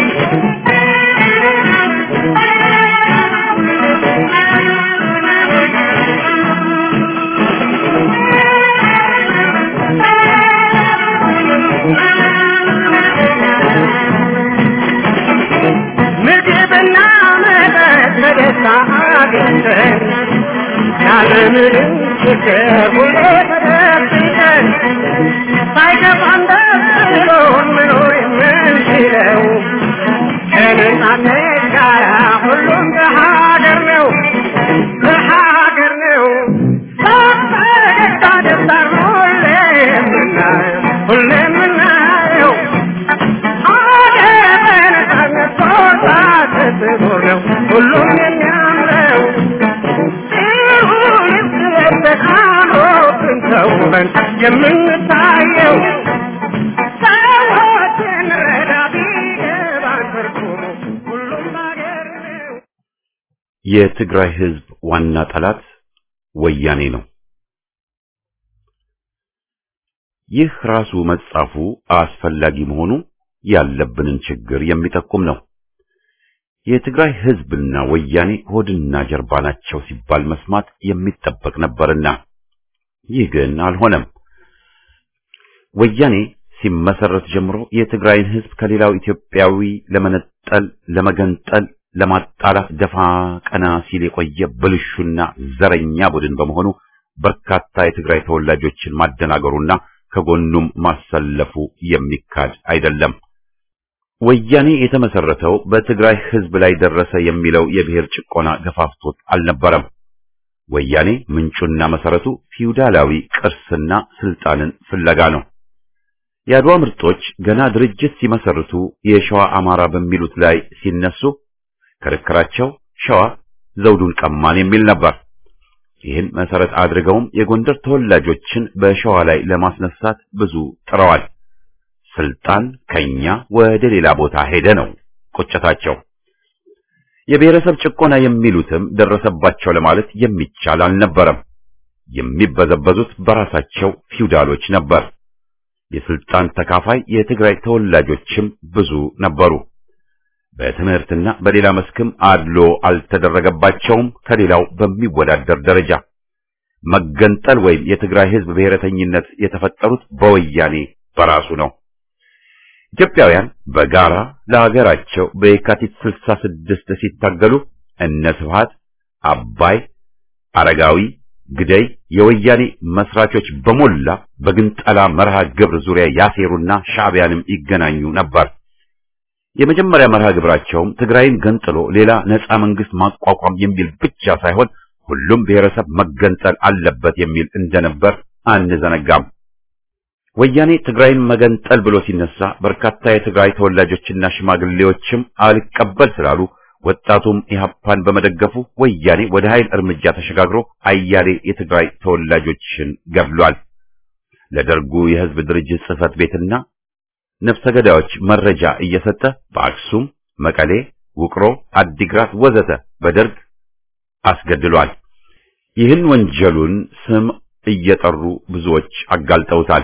ምግብና መጠጥ በደስታ አግኝተን ያለምንም ችግር ሁሌ ተደብቀን ሳይከፋን ደስ ብሎን መኖር የምንችለው ከነጻነት ጋር ሁሉም በሀገር ነው በሀገር ነው በፈገግታ ደስታ ሁሌ የምናየው ሁሌ የምናየው ሁሉም የሚያምረው ይሁን ስለተካኖትን ተውበን የምንታየው ሰዎችን ረዳ ቢገባን ትርጉሙ ሁሉም ባገር ነው የትግራይ ህዝብ ዋና ጠላት ወያኔ ነው። ይህ ራሱ መጻፉ አስፈላጊ መሆኑ ያለብንን ችግር የሚጠቁም ነው። የትግራይ ህዝብና ወያኔ ሆድና ጀርባ ናቸው ሲባል መስማት የሚጠበቅ ነበርና ይህ ግን አልሆነም። ወያኔ ሲመሰረት ጀምሮ የትግራይን ህዝብ ከሌላው ኢትዮጵያዊ ለመነጠል፣ ለመገንጠል፣ ለማጣላት ደፋ ቀና ሲል የቆየ ብልሹና ዘረኛ ቡድን በመሆኑ በርካታ የትግራይ ተወላጆችን ማደናገሩና ከጎኑም ማሰለፉ የሚካድ አይደለም። ወያኔ የተመሰረተው በትግራይ ህዝብ ላይ ደረሰ የሚለው የብሔር ጭቆና ገፋፍቶት አልነበረም። ወያኔ ምንጩና መሰረቱ ፊውዳላዊ ቅርስና ስልጣንን ፍለጋ ነው። የአድዋ ምርጦች ገና ድርጅት ሲመሰርቱ የሸዋ አማራ በሚሉት ላይ ሲነሱ ክርክራቸው ሸዋ ዘውዱን ቀማን የሚል ነበር። ይህን መሰረት አድርገውም የጎንደር ተወላጆችን በሸዋ ላይ ለማስነሳት ብዙ ጥረዋል። ስልጣን ከኛ ወደ ሌላ ቦታ ሄደ ነው ቁጭታቸው። የብሔረሰብ ጭቆና የሚሉትም ደረሰባቸው ለማለት የሚቻል አልነበረም። የሚበዘበዙት በራሳቸው ፊውዳሎች ነበር። የስልጣን ተካፋይ የትግራይ ተወላጆችም ብዙ ነበሩ። በትምህርትና በሌላ መስክም አድሎ አልተደረገባቸውም ከሌላው በሚወዳደር ደረጃ። መገንጠል ወይም የትግራይ ህዝብ ብሔረተኝነት የተፈጠሩት በወያኔ በራሱ ነው። ኢትዮጵያውያን በጋራ ለሀገራቸው በየካቲት 66 ሲታገሉ እነ ስብሃት፣ አባይ፣ አረጋዊ፣ ግደይ የወያኔ መስራቾች በሞላ በግንጠላ መርሃ ግብር ዙሪያ ያሴሩና ሻዕቢያንም ይገናኙ ነበር። የመጀመሪያ መርሃ ግብራቸውም ትግራይን ገንጥሎ ሌላ ነፃ መንግስት ማቋቋም የሚል ብቻ ሳይሆን ሁሉም ብሔረሰብ መገንጠል አለበት የሚል እንደነበር አንዘነጋም። ወያኔ ትግራይን መገንጠል ብሎ ሲነሳ በርካታ የትግራይ ተወላጆችና ሽማግሌዎችም አልቀበል ስላሉ ወጣቱም ኢህአፓን በመደገፉ ወያኔ ወደ ኃይል እርምጃ ተሸጋግሮ አያሌ የትግራይ ተወላጆችን ገድሏል። ለደርጉ የህዝብ ድርጅት ጽህፈት ቤትና ነፍሰ ገዳዮች መረጃ እየሰጠ በአክሱም፣ መቀሌ፣ ውቅሮ፣ አዲግራት ወዘተ በደርግ አስገድሏል። ይህን ወንጀሉን ስም እየጠሩ ብዙዎች አጋልጠውታል።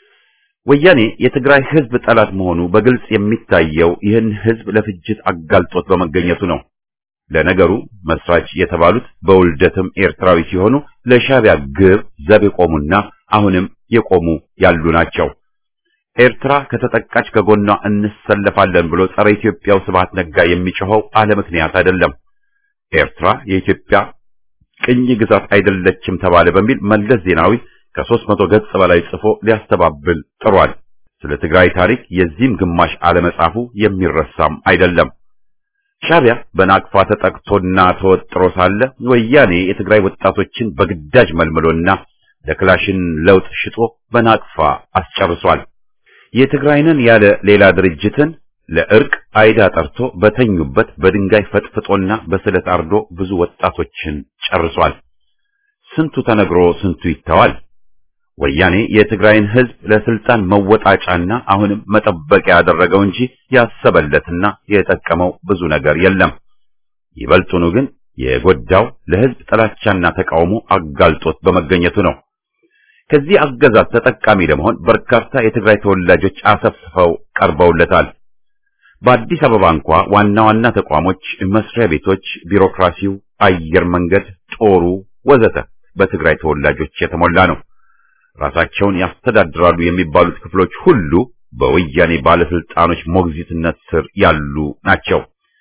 ወያኔ የትግራይ ህዝብ ጠላት መሆኑ በግልጽ የሚታየው ይህን ህዝብ ለፍጅት አጋልጦት በመገኘቱ ነው። ለነገሩ መስራች የተባሉት በውልደትም ኤርትራዊ ሲሆኑ ለሻዕቢያ ግብ ዘብ የቆሙና አሁንም የቆሙ ያሉ ናቸው። ኤርትራ ከተጠቃች ከጎኗ እንሰለፋለን ብሎ ጸረ ኢትዮጵያው ስብሐት ነጋ የሚጮኸው አለ ምክንያት አይደለም። ኤርትራ የኢትዮጵያ ቅኝ ግዛት አይደለችም ተባለ በሚል መለስ ዜናዊ ከሦስት መቶ ገጽ በላይ ጽፎ ሊያስተባብል ጥሯል። ስለ ትግራይ ታሪክ የዚህም ግማሽ አለመጻፉ የሚረሳም አይደለም። ሻዕቢያ በናቅፋ ተጠቅቶና ተወጥሮ ሳለ ወያኔ የትግራይ ወጣቶችን በግዳጅ መልምሎና ለክላሽን ለውጥ ሽጦ በናቅፋ አስጨርሷል። የትግራይንን ያለ ሌላ ድርጅትን ለእርቅ አይዳ ጠርቶ በተኙበት በድንጋይ ፈጥፍጦና በስለት አርዶ ብዙ ወጣቶችን ጨርሷል። ስንቱ ተነግሮ ስንቱ ይተዋል። ወያኔ የትግራይን ህዝብ ለስልጣን መወጣጫና አሁንም መጠበቂያ ያደረገው እንጂ ያሰበለትና የጠቀመው ብዙ ነገር የለም። ይበልጡኑ ግን የጎዳው ለህዝብ ጥላቻና ተቃውሞ አጋልጦት በመገኘቱ ነው። ከዚህ አገዛዝ ተጠቃሚ ለመሆን በርካታ የትግራይ ተወላጆች አሰፍስፈው ቀርበውለታል። በአዲስ አበባ እንኳ ዋና ዋና ተቋሞች፣ መስሪያ ቤቶች፣ ቢሮክራሲው፣ አየር መንገድ፣ ጦሩ ወዘተ በትግራይ ተወላጆች የተሞላ ነው። ራሳቸውን ያስተዳድራሉ የሚባሉት ክፍሎች ሁሉ በወያኔ ባለስልጣኖች ሞግዚትነት ስር ያሉ ናቸው።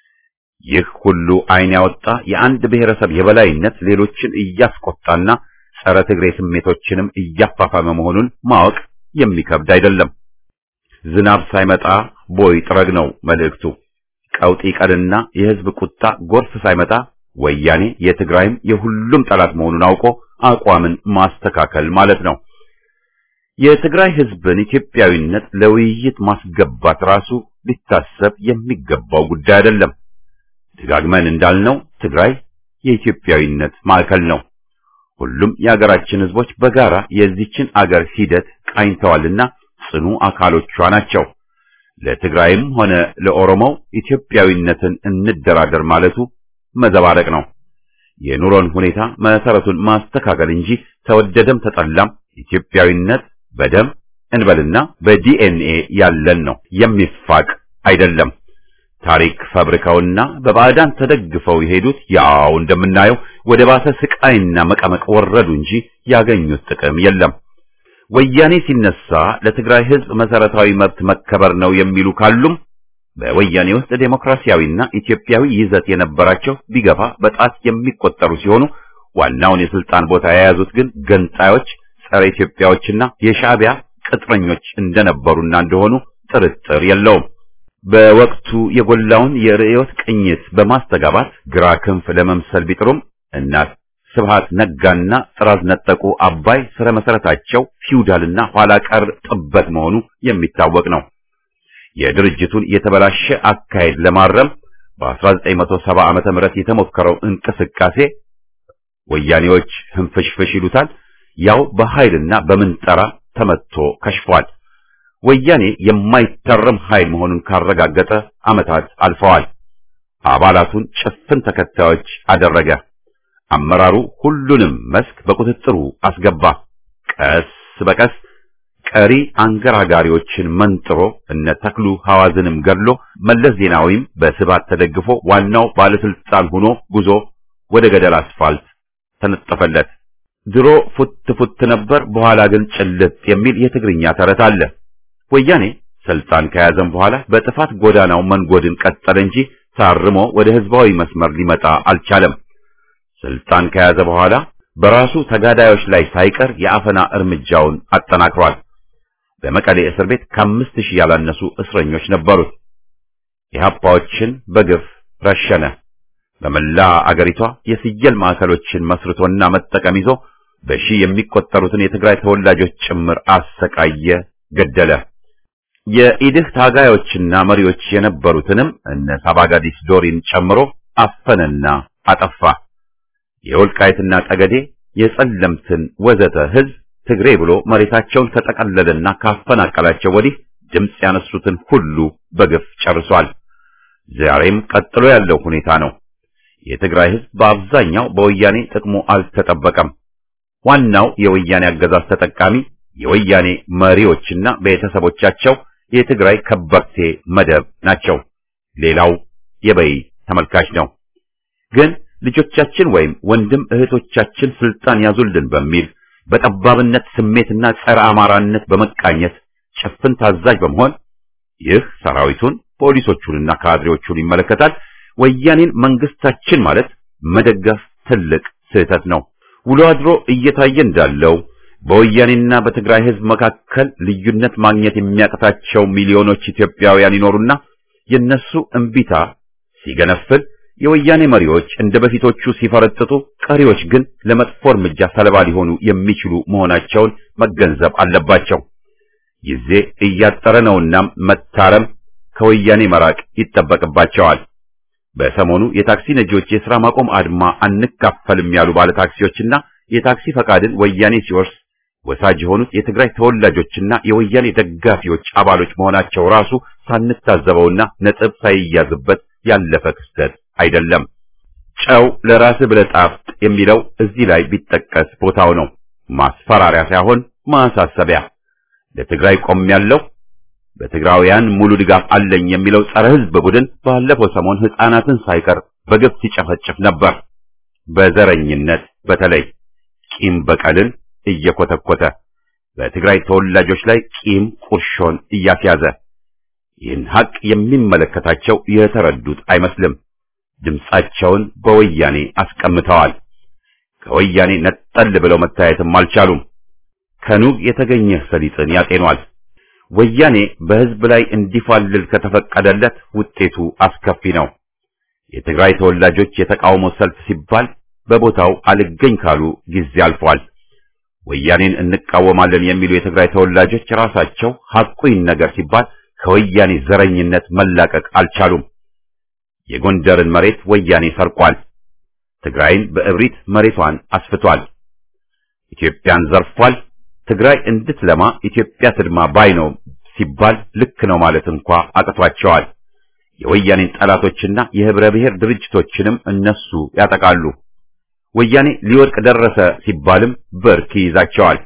ይህ ሁሉ ዓይን ያወጣ የአንድ ብሔረሰብ የበላይነት ሌሎችን እያስቆጣና ጸረ ትግሬ ስሜቶችንም እያፋፋመ መሆኑን ማወቅ የሚከብድ አይደለም። ዝናብ ሳይመጣ ቦይ ጥረግ ነው መልእክቱ። ቀውጢ ቀንና የህዝብ ቁጣ ጎርፍ ሳይመጣ ወያኔ የትግራይም የሁሉም ጠላት መሆኑን አውቆ አቋምን ማስተካከል ማለት ነው። የትግራይ ህዝብን ኢትዮጵያዊነት ለውይይት ማስገባት ራሱ ሊታሰብ የሚገባው ጉዳይ አይደለም። ደጋግመን እንዳልነው ትግራይ የኢትዮጵያዊነት ማዕከል ነው። ሁሉም የአገራችን ህዝቦች በጋራ የዚችን አገር ሂደት ቃኝተዋልና ጽኑ አካሎቿ ናቸው። ለትግራይም ሆነ ለኦሮሞው ኢትዮጵያዊነትን እንደራደር ማለቱ መዘባረቅ ነው። የኑሮን ሁኔታ መሰረቱን ማስተካከል እንጂ ተወደደም ተጠላም ኢትዮጵያዊነት በደም እንበልና በዲኤንኤ ያለን ነው፣ የሚፋቅ አይደለም። ታሪክ ፈብርከውና በባዕዳን ተደግፈው የሄዱት ያው እንደምናየው ወደ ባሰ ስቃይና መቀመቅ ወረዱ እንጂ ያገኙት ጥቅም የለም። ወያኔ ሲነሳ ለትግራይ ህዝብ መሰረታዊ መብት መከበር ነው የሚሉ ካሉም በወያኔ ውስጥ ዴሞክራሲያዊና ኢትዮጵያዊ ይዘት የነበራቸው ቢገፋ በጣት የሚቆጠሩ ሲሆኑ ዋናውን የስልጣን ቦታ የያዙት ግን ገንጣዮች፣ ጸረ ኢትዮጵያዎችና የሻዕቢያ ቅጥረኞች እንደነበሩና እንደሆኑ ጥርጥር የለውም። በወቅቱ የጎላውን የርዕዮት ቅኝት በማስተጋባት ግራ ክንፍ ለመምሰል ቢጥሩም እናት ስብሃት ነጋና ጥራዝ ነጠቁ አባይ ስረ መሰረታቸው ፊውዳልና ኋላ ቀር ጥበት መሆኑ የሚታወቅ ነው። የድርጅቱን የተበላሸ አካሄድ ለማረም በ1970 ዓመተ ምህረት የተሞከረው እንቅስቃሴ ወያኔዎች ህንፍሽፍሽ ይሉታል፣ ያው በኃይልና በምንጠራ ተመትቶ ከሽፏል። ወያኔ የማይታረም ኃይል መሆኑን ካረጋገጠ ዓመታት አልፈዋል። አባላቱን ጭፍን ተከታዮች አደረገ። አመራሩ ሁሉንም መስክ በቁጥጥሩ አስገባ። ቀስ በቀስ ቀሪ አንገራጋሪዎችን መንጥሮ እነ ተክሉ ሐዋዝንም ገድሎ መለስ ዜናዊም በስባት ተደግፎ ዋናው ባለስልጣን ሆኖ ጉዞ ወደ ገደል አስፋልት ተነጠፈለት። ድሮ ፉት ፉት ነበር፣ በኋላ ግን ጭልጥ የሚል የትግርኛ ተረት አለ። ወያኔ ስልጣን ከያዘም በኋላ በጥፋት ጎዳናው መንጎድን ቀጠለ እንጂ ታርሞ ወደ ህዝባዊ መስመር ሊመጣ አልቻለም። ስልጣን ከያዘ በኋላ በራሱ ተጋዳዮች ላይ ሳይቀር የአፈና እርምጃውን አጠናክሯል። በመቀሌ እስር ቤት ከአምስት ሺህ ያላነሱ እስረኞች ነበሩት። ኢህአፓዎችን በግፍ ረሸነ። በመላ አገሪቷ የስየል ማዕከሎችን መስርቶና መጠቀም ይዞ በሺህ የሚቆጠሩትን የትግራይ ተወላጆች ጭምር አሰቃየ፣ ገደለ። የኢድህ ታጋዮችና መሪዎች የነበሩትንም እነ ሳባጋዲስ ዶሪን ጨምሮ አፈነና አጠፋ። የወልቃይትና ጠገዴ የጸለምትን ወዘተ ህዝብ ትግሬ ብሎ መሬታቸውን ከጠቀለለና ካፈናቀላቸው ወዲህ ድምፅ ያነሱትን ሁሉ በግፍ ጨርሷል። ዛሬም ቀጥሎ ያለው ሁኔታ ነው። የትግራይ ህዝብ በአብዛኛው በወያኔ ጥቅሙ አልተጠበቀም። ዋናው የወያኔ አገዛዝ ተጠቃሚ የወያኔ መሪዎችና ቤተሰቦቻቸው የትግራይ ከበርቴ መደብ ናቸው። ሌላው የበይ ተመልካች ነው። ግን ልጆቻችን ወይም ወንድም እህቶቻችን ስልጣን ያዙልን በሚል በጠባብነት ስሜትና ጸረ አማራነት በመቃኘት ጭፍን ታዛዥ በመሆን ይህ ሰራዊቱን ፖሊሶቹንና ካድሬዎቹን ይመለከታል። ወያኔን መንግስታችን ማለት መደገፍ ትልቅ ስህተት ነው። ውሎ አድሮ እየታየ እንዳለው በወያኔና በትግራይ ህዝብ መካከል ልዩነት ማግኘት የሚያቅታቸው ሚሊዮኖች ኢትዮጵያውያን ይኖሩና የነሱ እምቢታ ሲገነፍል የወያኔ መሪዎች እንደ በፊቶቹ ሲፈረጥጡ፣ ቀሪዎች ግን ለመጥፎ እርምጃ ሰለባ ሊሆኑ የሚችሉ መሆናቸውን መገንዘብ አለባቸው። ጊዜ እያጠረ ነውና መታረም፣ ከወያኔ መራቅ ይጠበቅባቸዋል። በሰሞኑ የታክሲ ነጂዎች የሥራ ማቆም አድማ አንካፈልም ያሉ ባለ ታክሲዎችና የታክሲ ፈቃድን ወያኔ ሲወርስ ወሳጅ የሆኑት የትግራይ ተወላጆችና የወያኔ ደጋፊዎች አባሎች መሆናቸው ራሱ ሳንታዘበውና ነጥብ ሳይያዝበት ያለፈ ክስተት አይደለም። ጨው ለራስህ ብለህ ጣፍጥ የሚለው እዚህ ላይ ቢጠቀስ ቦታው ነው። ማስፈራሪያ ሳይሆን ማሳሰቢያ። ለትግራይ ቆሜያለሁ፣ በትግራውያን ሙሉ ድጋፍ አለኝ የሚለው ጸረ ሕዝብ ቡድን ባለፈው ሰሞን ሕፃናትን ሳይቀር በግፍ ሲጨፈጭፍ ነበር። በዘረኝነት በተለይ ቂም በቀልን እየኮተኮተ በትግራይ ተወላጆች ላይ ቂም ቁርሾን እያስያዘ ይህን ሀቅ የሚመለከታቸው የተረዱት አይመስልም። ድምጻቸውን በወያኔ አስቀምጠዋል። ከወያኔ ነጠል ብለው መታየትም አልቻሉም። ከኑግ የተገኘ ሰሊጥን ያጤኗል። ወያኔ በሕዝብ ላይ እንዲፋልል ከተፈቀደለት ውጤቱ አስከፊ ነው። የትግራይ ተወላጆች የተቃውሞ ሰልፍ ሲባል በቦታው አልገኝ ካሉ ጊዜ አልፏል። ወያኔን እንቃወማለን የሚሉ የትግራይ ተወላጆች ራሳቸው ሐቁን ነገር ሲባል ከወያኔ ዘረኝነት መላቀቅ አልቻሉም። የጎንደርን መሬት ወያኔ ሰርቋል። ትግራይን በእብሪት መሬቷን አስፍቷል። ኢትዮጵያን ዘርፏል። ትግራይ እንድትለማ ኢትዮጵያ ትድማ ባይ ነው ሲባል ልክ ነው ማለት እንኳ አቅቷቸዋል። የወያኔን ጠላቶችና የህብረ ብሔር ድርጅቶችንም እነሱ ያጠቃሉ። ወያኔ ሊወድቅ ደረሰ ሲባልም ብርክ ይይዛቸዋል።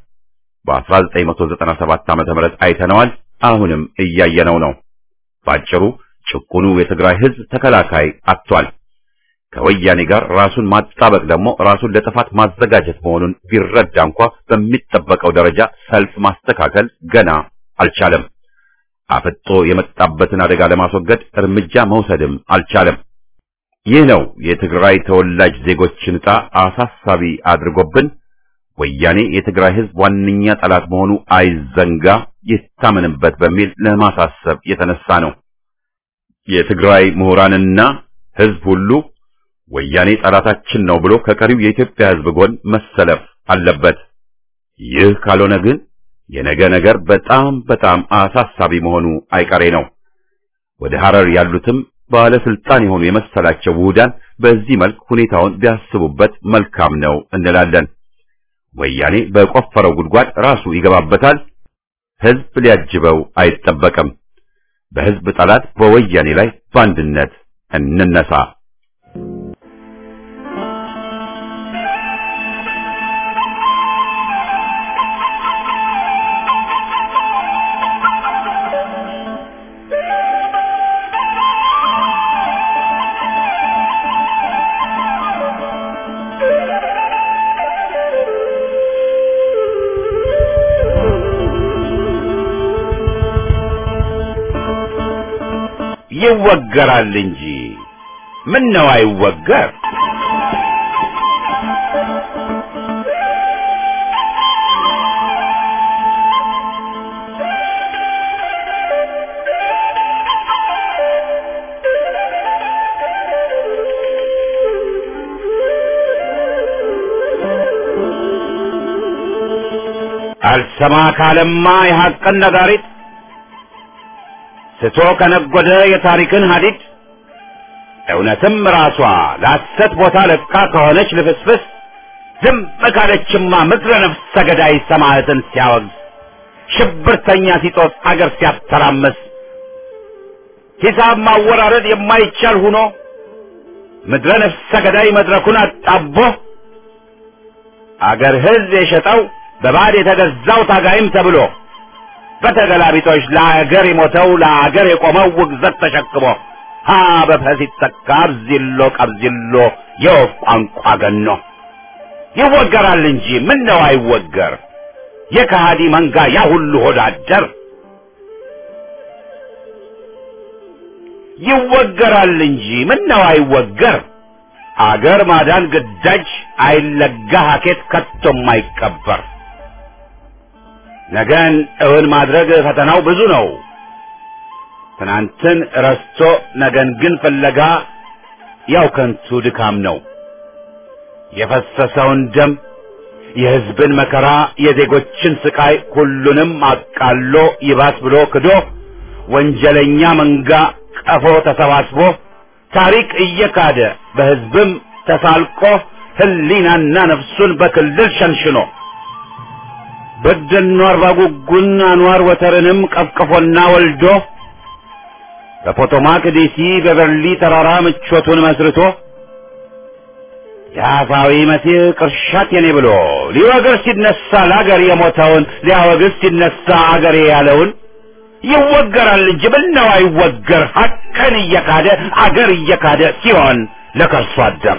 በ1997 ዓመተ ምህረት አይተነዋል። አሁንም እያየነው ነው። ባጭሩ ጭቁኑ የትግራይ ህዝብ ተከላካይ አጥቷል። ከወያኔ ጋር ራሱን ማጣበቅ ደግሞ ራሱን ለጥፋት ማዘጋጀት መሆኑን ቢረዳ እንኳ በሚጠበቀው ደረጃ ሰልፍ ማስተካከል ገና አልቻለም። አፍጦ የመጣበትን አደጋ ለማስወገድ እርምጃ መውሰድም አልቻለም። ይህ ነው የትግራይ ተወላጅ ዜጎችን ዕጣ አሳሳቢ አድርጎብን ወያኔ የትግራይ ህዝብ ዋነኛ ጠላት መሆኑ አይዘንጋ፣ ይታመንበት በሚል ለማሳሰብ የተነሳ ነው። የትግራይ ምሁራንና ህዝብ ሁሉ ወያኔ ጠላታችን ነው ብሎ ከቀሪው የኢትዮጵያ ህዝብ ጎን መሰለፍ አለበት። ይህ ካልሆነ ግን የነገ ነገር በጣም በጣም አሳሳቢ መሆኑ አይቀሬ ነው። ወደ ሐረር ያሉትም ባለስልጣን የሆኑ የመሰላቸው ውሁዳን በዚህ መልክ ሁኔታውን ቢያስቡበት መልካም ነው እንላለን። ወያኔ በቆፈረው ጉድጓድ ራሱ ይገባበታል። ህዝብ ሊያጅበው አይጠበቅም። በህዝብ ጠላት በወያኔ ላይ በአንድነት እንነሳ። ይወገራል እንጂ ምን ነው አይወገር? አልሰማ ካለማ የሐቅን ነጋሪት ስቶ ከነጎደ የታሪክን ሀዲድ እውነትም ራሷ ለሐሰት ቦታ ለቃ ከሆነች ልፍስፍስ ዝም ካለችማ ምድረ ነፍሰ ገዳይ ሰማዕትን ሲያወግዝ ሽብርተኛ ሲጦስ አገር ሲያተራምስ ሂሳብ ማወራረድ የማይቻል ሁኖ ምድረ ነፍሰ ገዳይ መድረኩን አጣቦ አገር ሕዝብ የሸጠው በባዕድ የተገዛው ታጋይም ተብሎ በተገላቢጦች ለአገር የሞተው ለአገር የቆመው ውግዘት ተሸክሞ ሀ በፈ ሲተካ አብዚሎ ቀብዚሎ የወፍ ቋንቋ ገኖ ይወገራል እንጂ ምን ነው አይወገር የከሃዲ መንጋ ያ ሁሉ ሆዳደር ይወገራል እንጂ ምን ነው አይወገር አገር ማዳን ግዳጅ አይለጋ ሀኬት ከቶም አይቀበር ነገን እውን ማድረግ ፈተናው ብዙ ነው። ትናንትን ረስቶ ነገን ግን ፍለጋ ያው ከንቱ ድካም ነው። የፈሰሰውን ደም፣ የሕዝብን መከራ፣ የዜጎችን ስቃይ ሁሉንም አቃሎ ይባስ ብሎ ክዶ ወንጀለኛ መንጋ ቀፎ ተሰባስቦ ታሪክ እየካደ በሕዝብም ተሳልቆ ሕሊናና ነፍሱን በክልል ሸንሽኖ በደኖ አርባ ጉጉን አንዋር ወተርንም ቀፍቅፎና ወልዶ በፖቶማክ ዴሲ በበርሊ ተራራ ምቾቱን መስርቶ የአፋዊ መሲህ ቅርሻት የኔ ብሎ ሊወግር ሲነሳ ለአገር የሞተውን ሊያወግዝ ሲነሳ አገሬ ያለውን ይወገራል እንጂ ምነው አይወገር ሐቅን እየካደ አገር እየካደ ሲሆን ለከርሶ አደር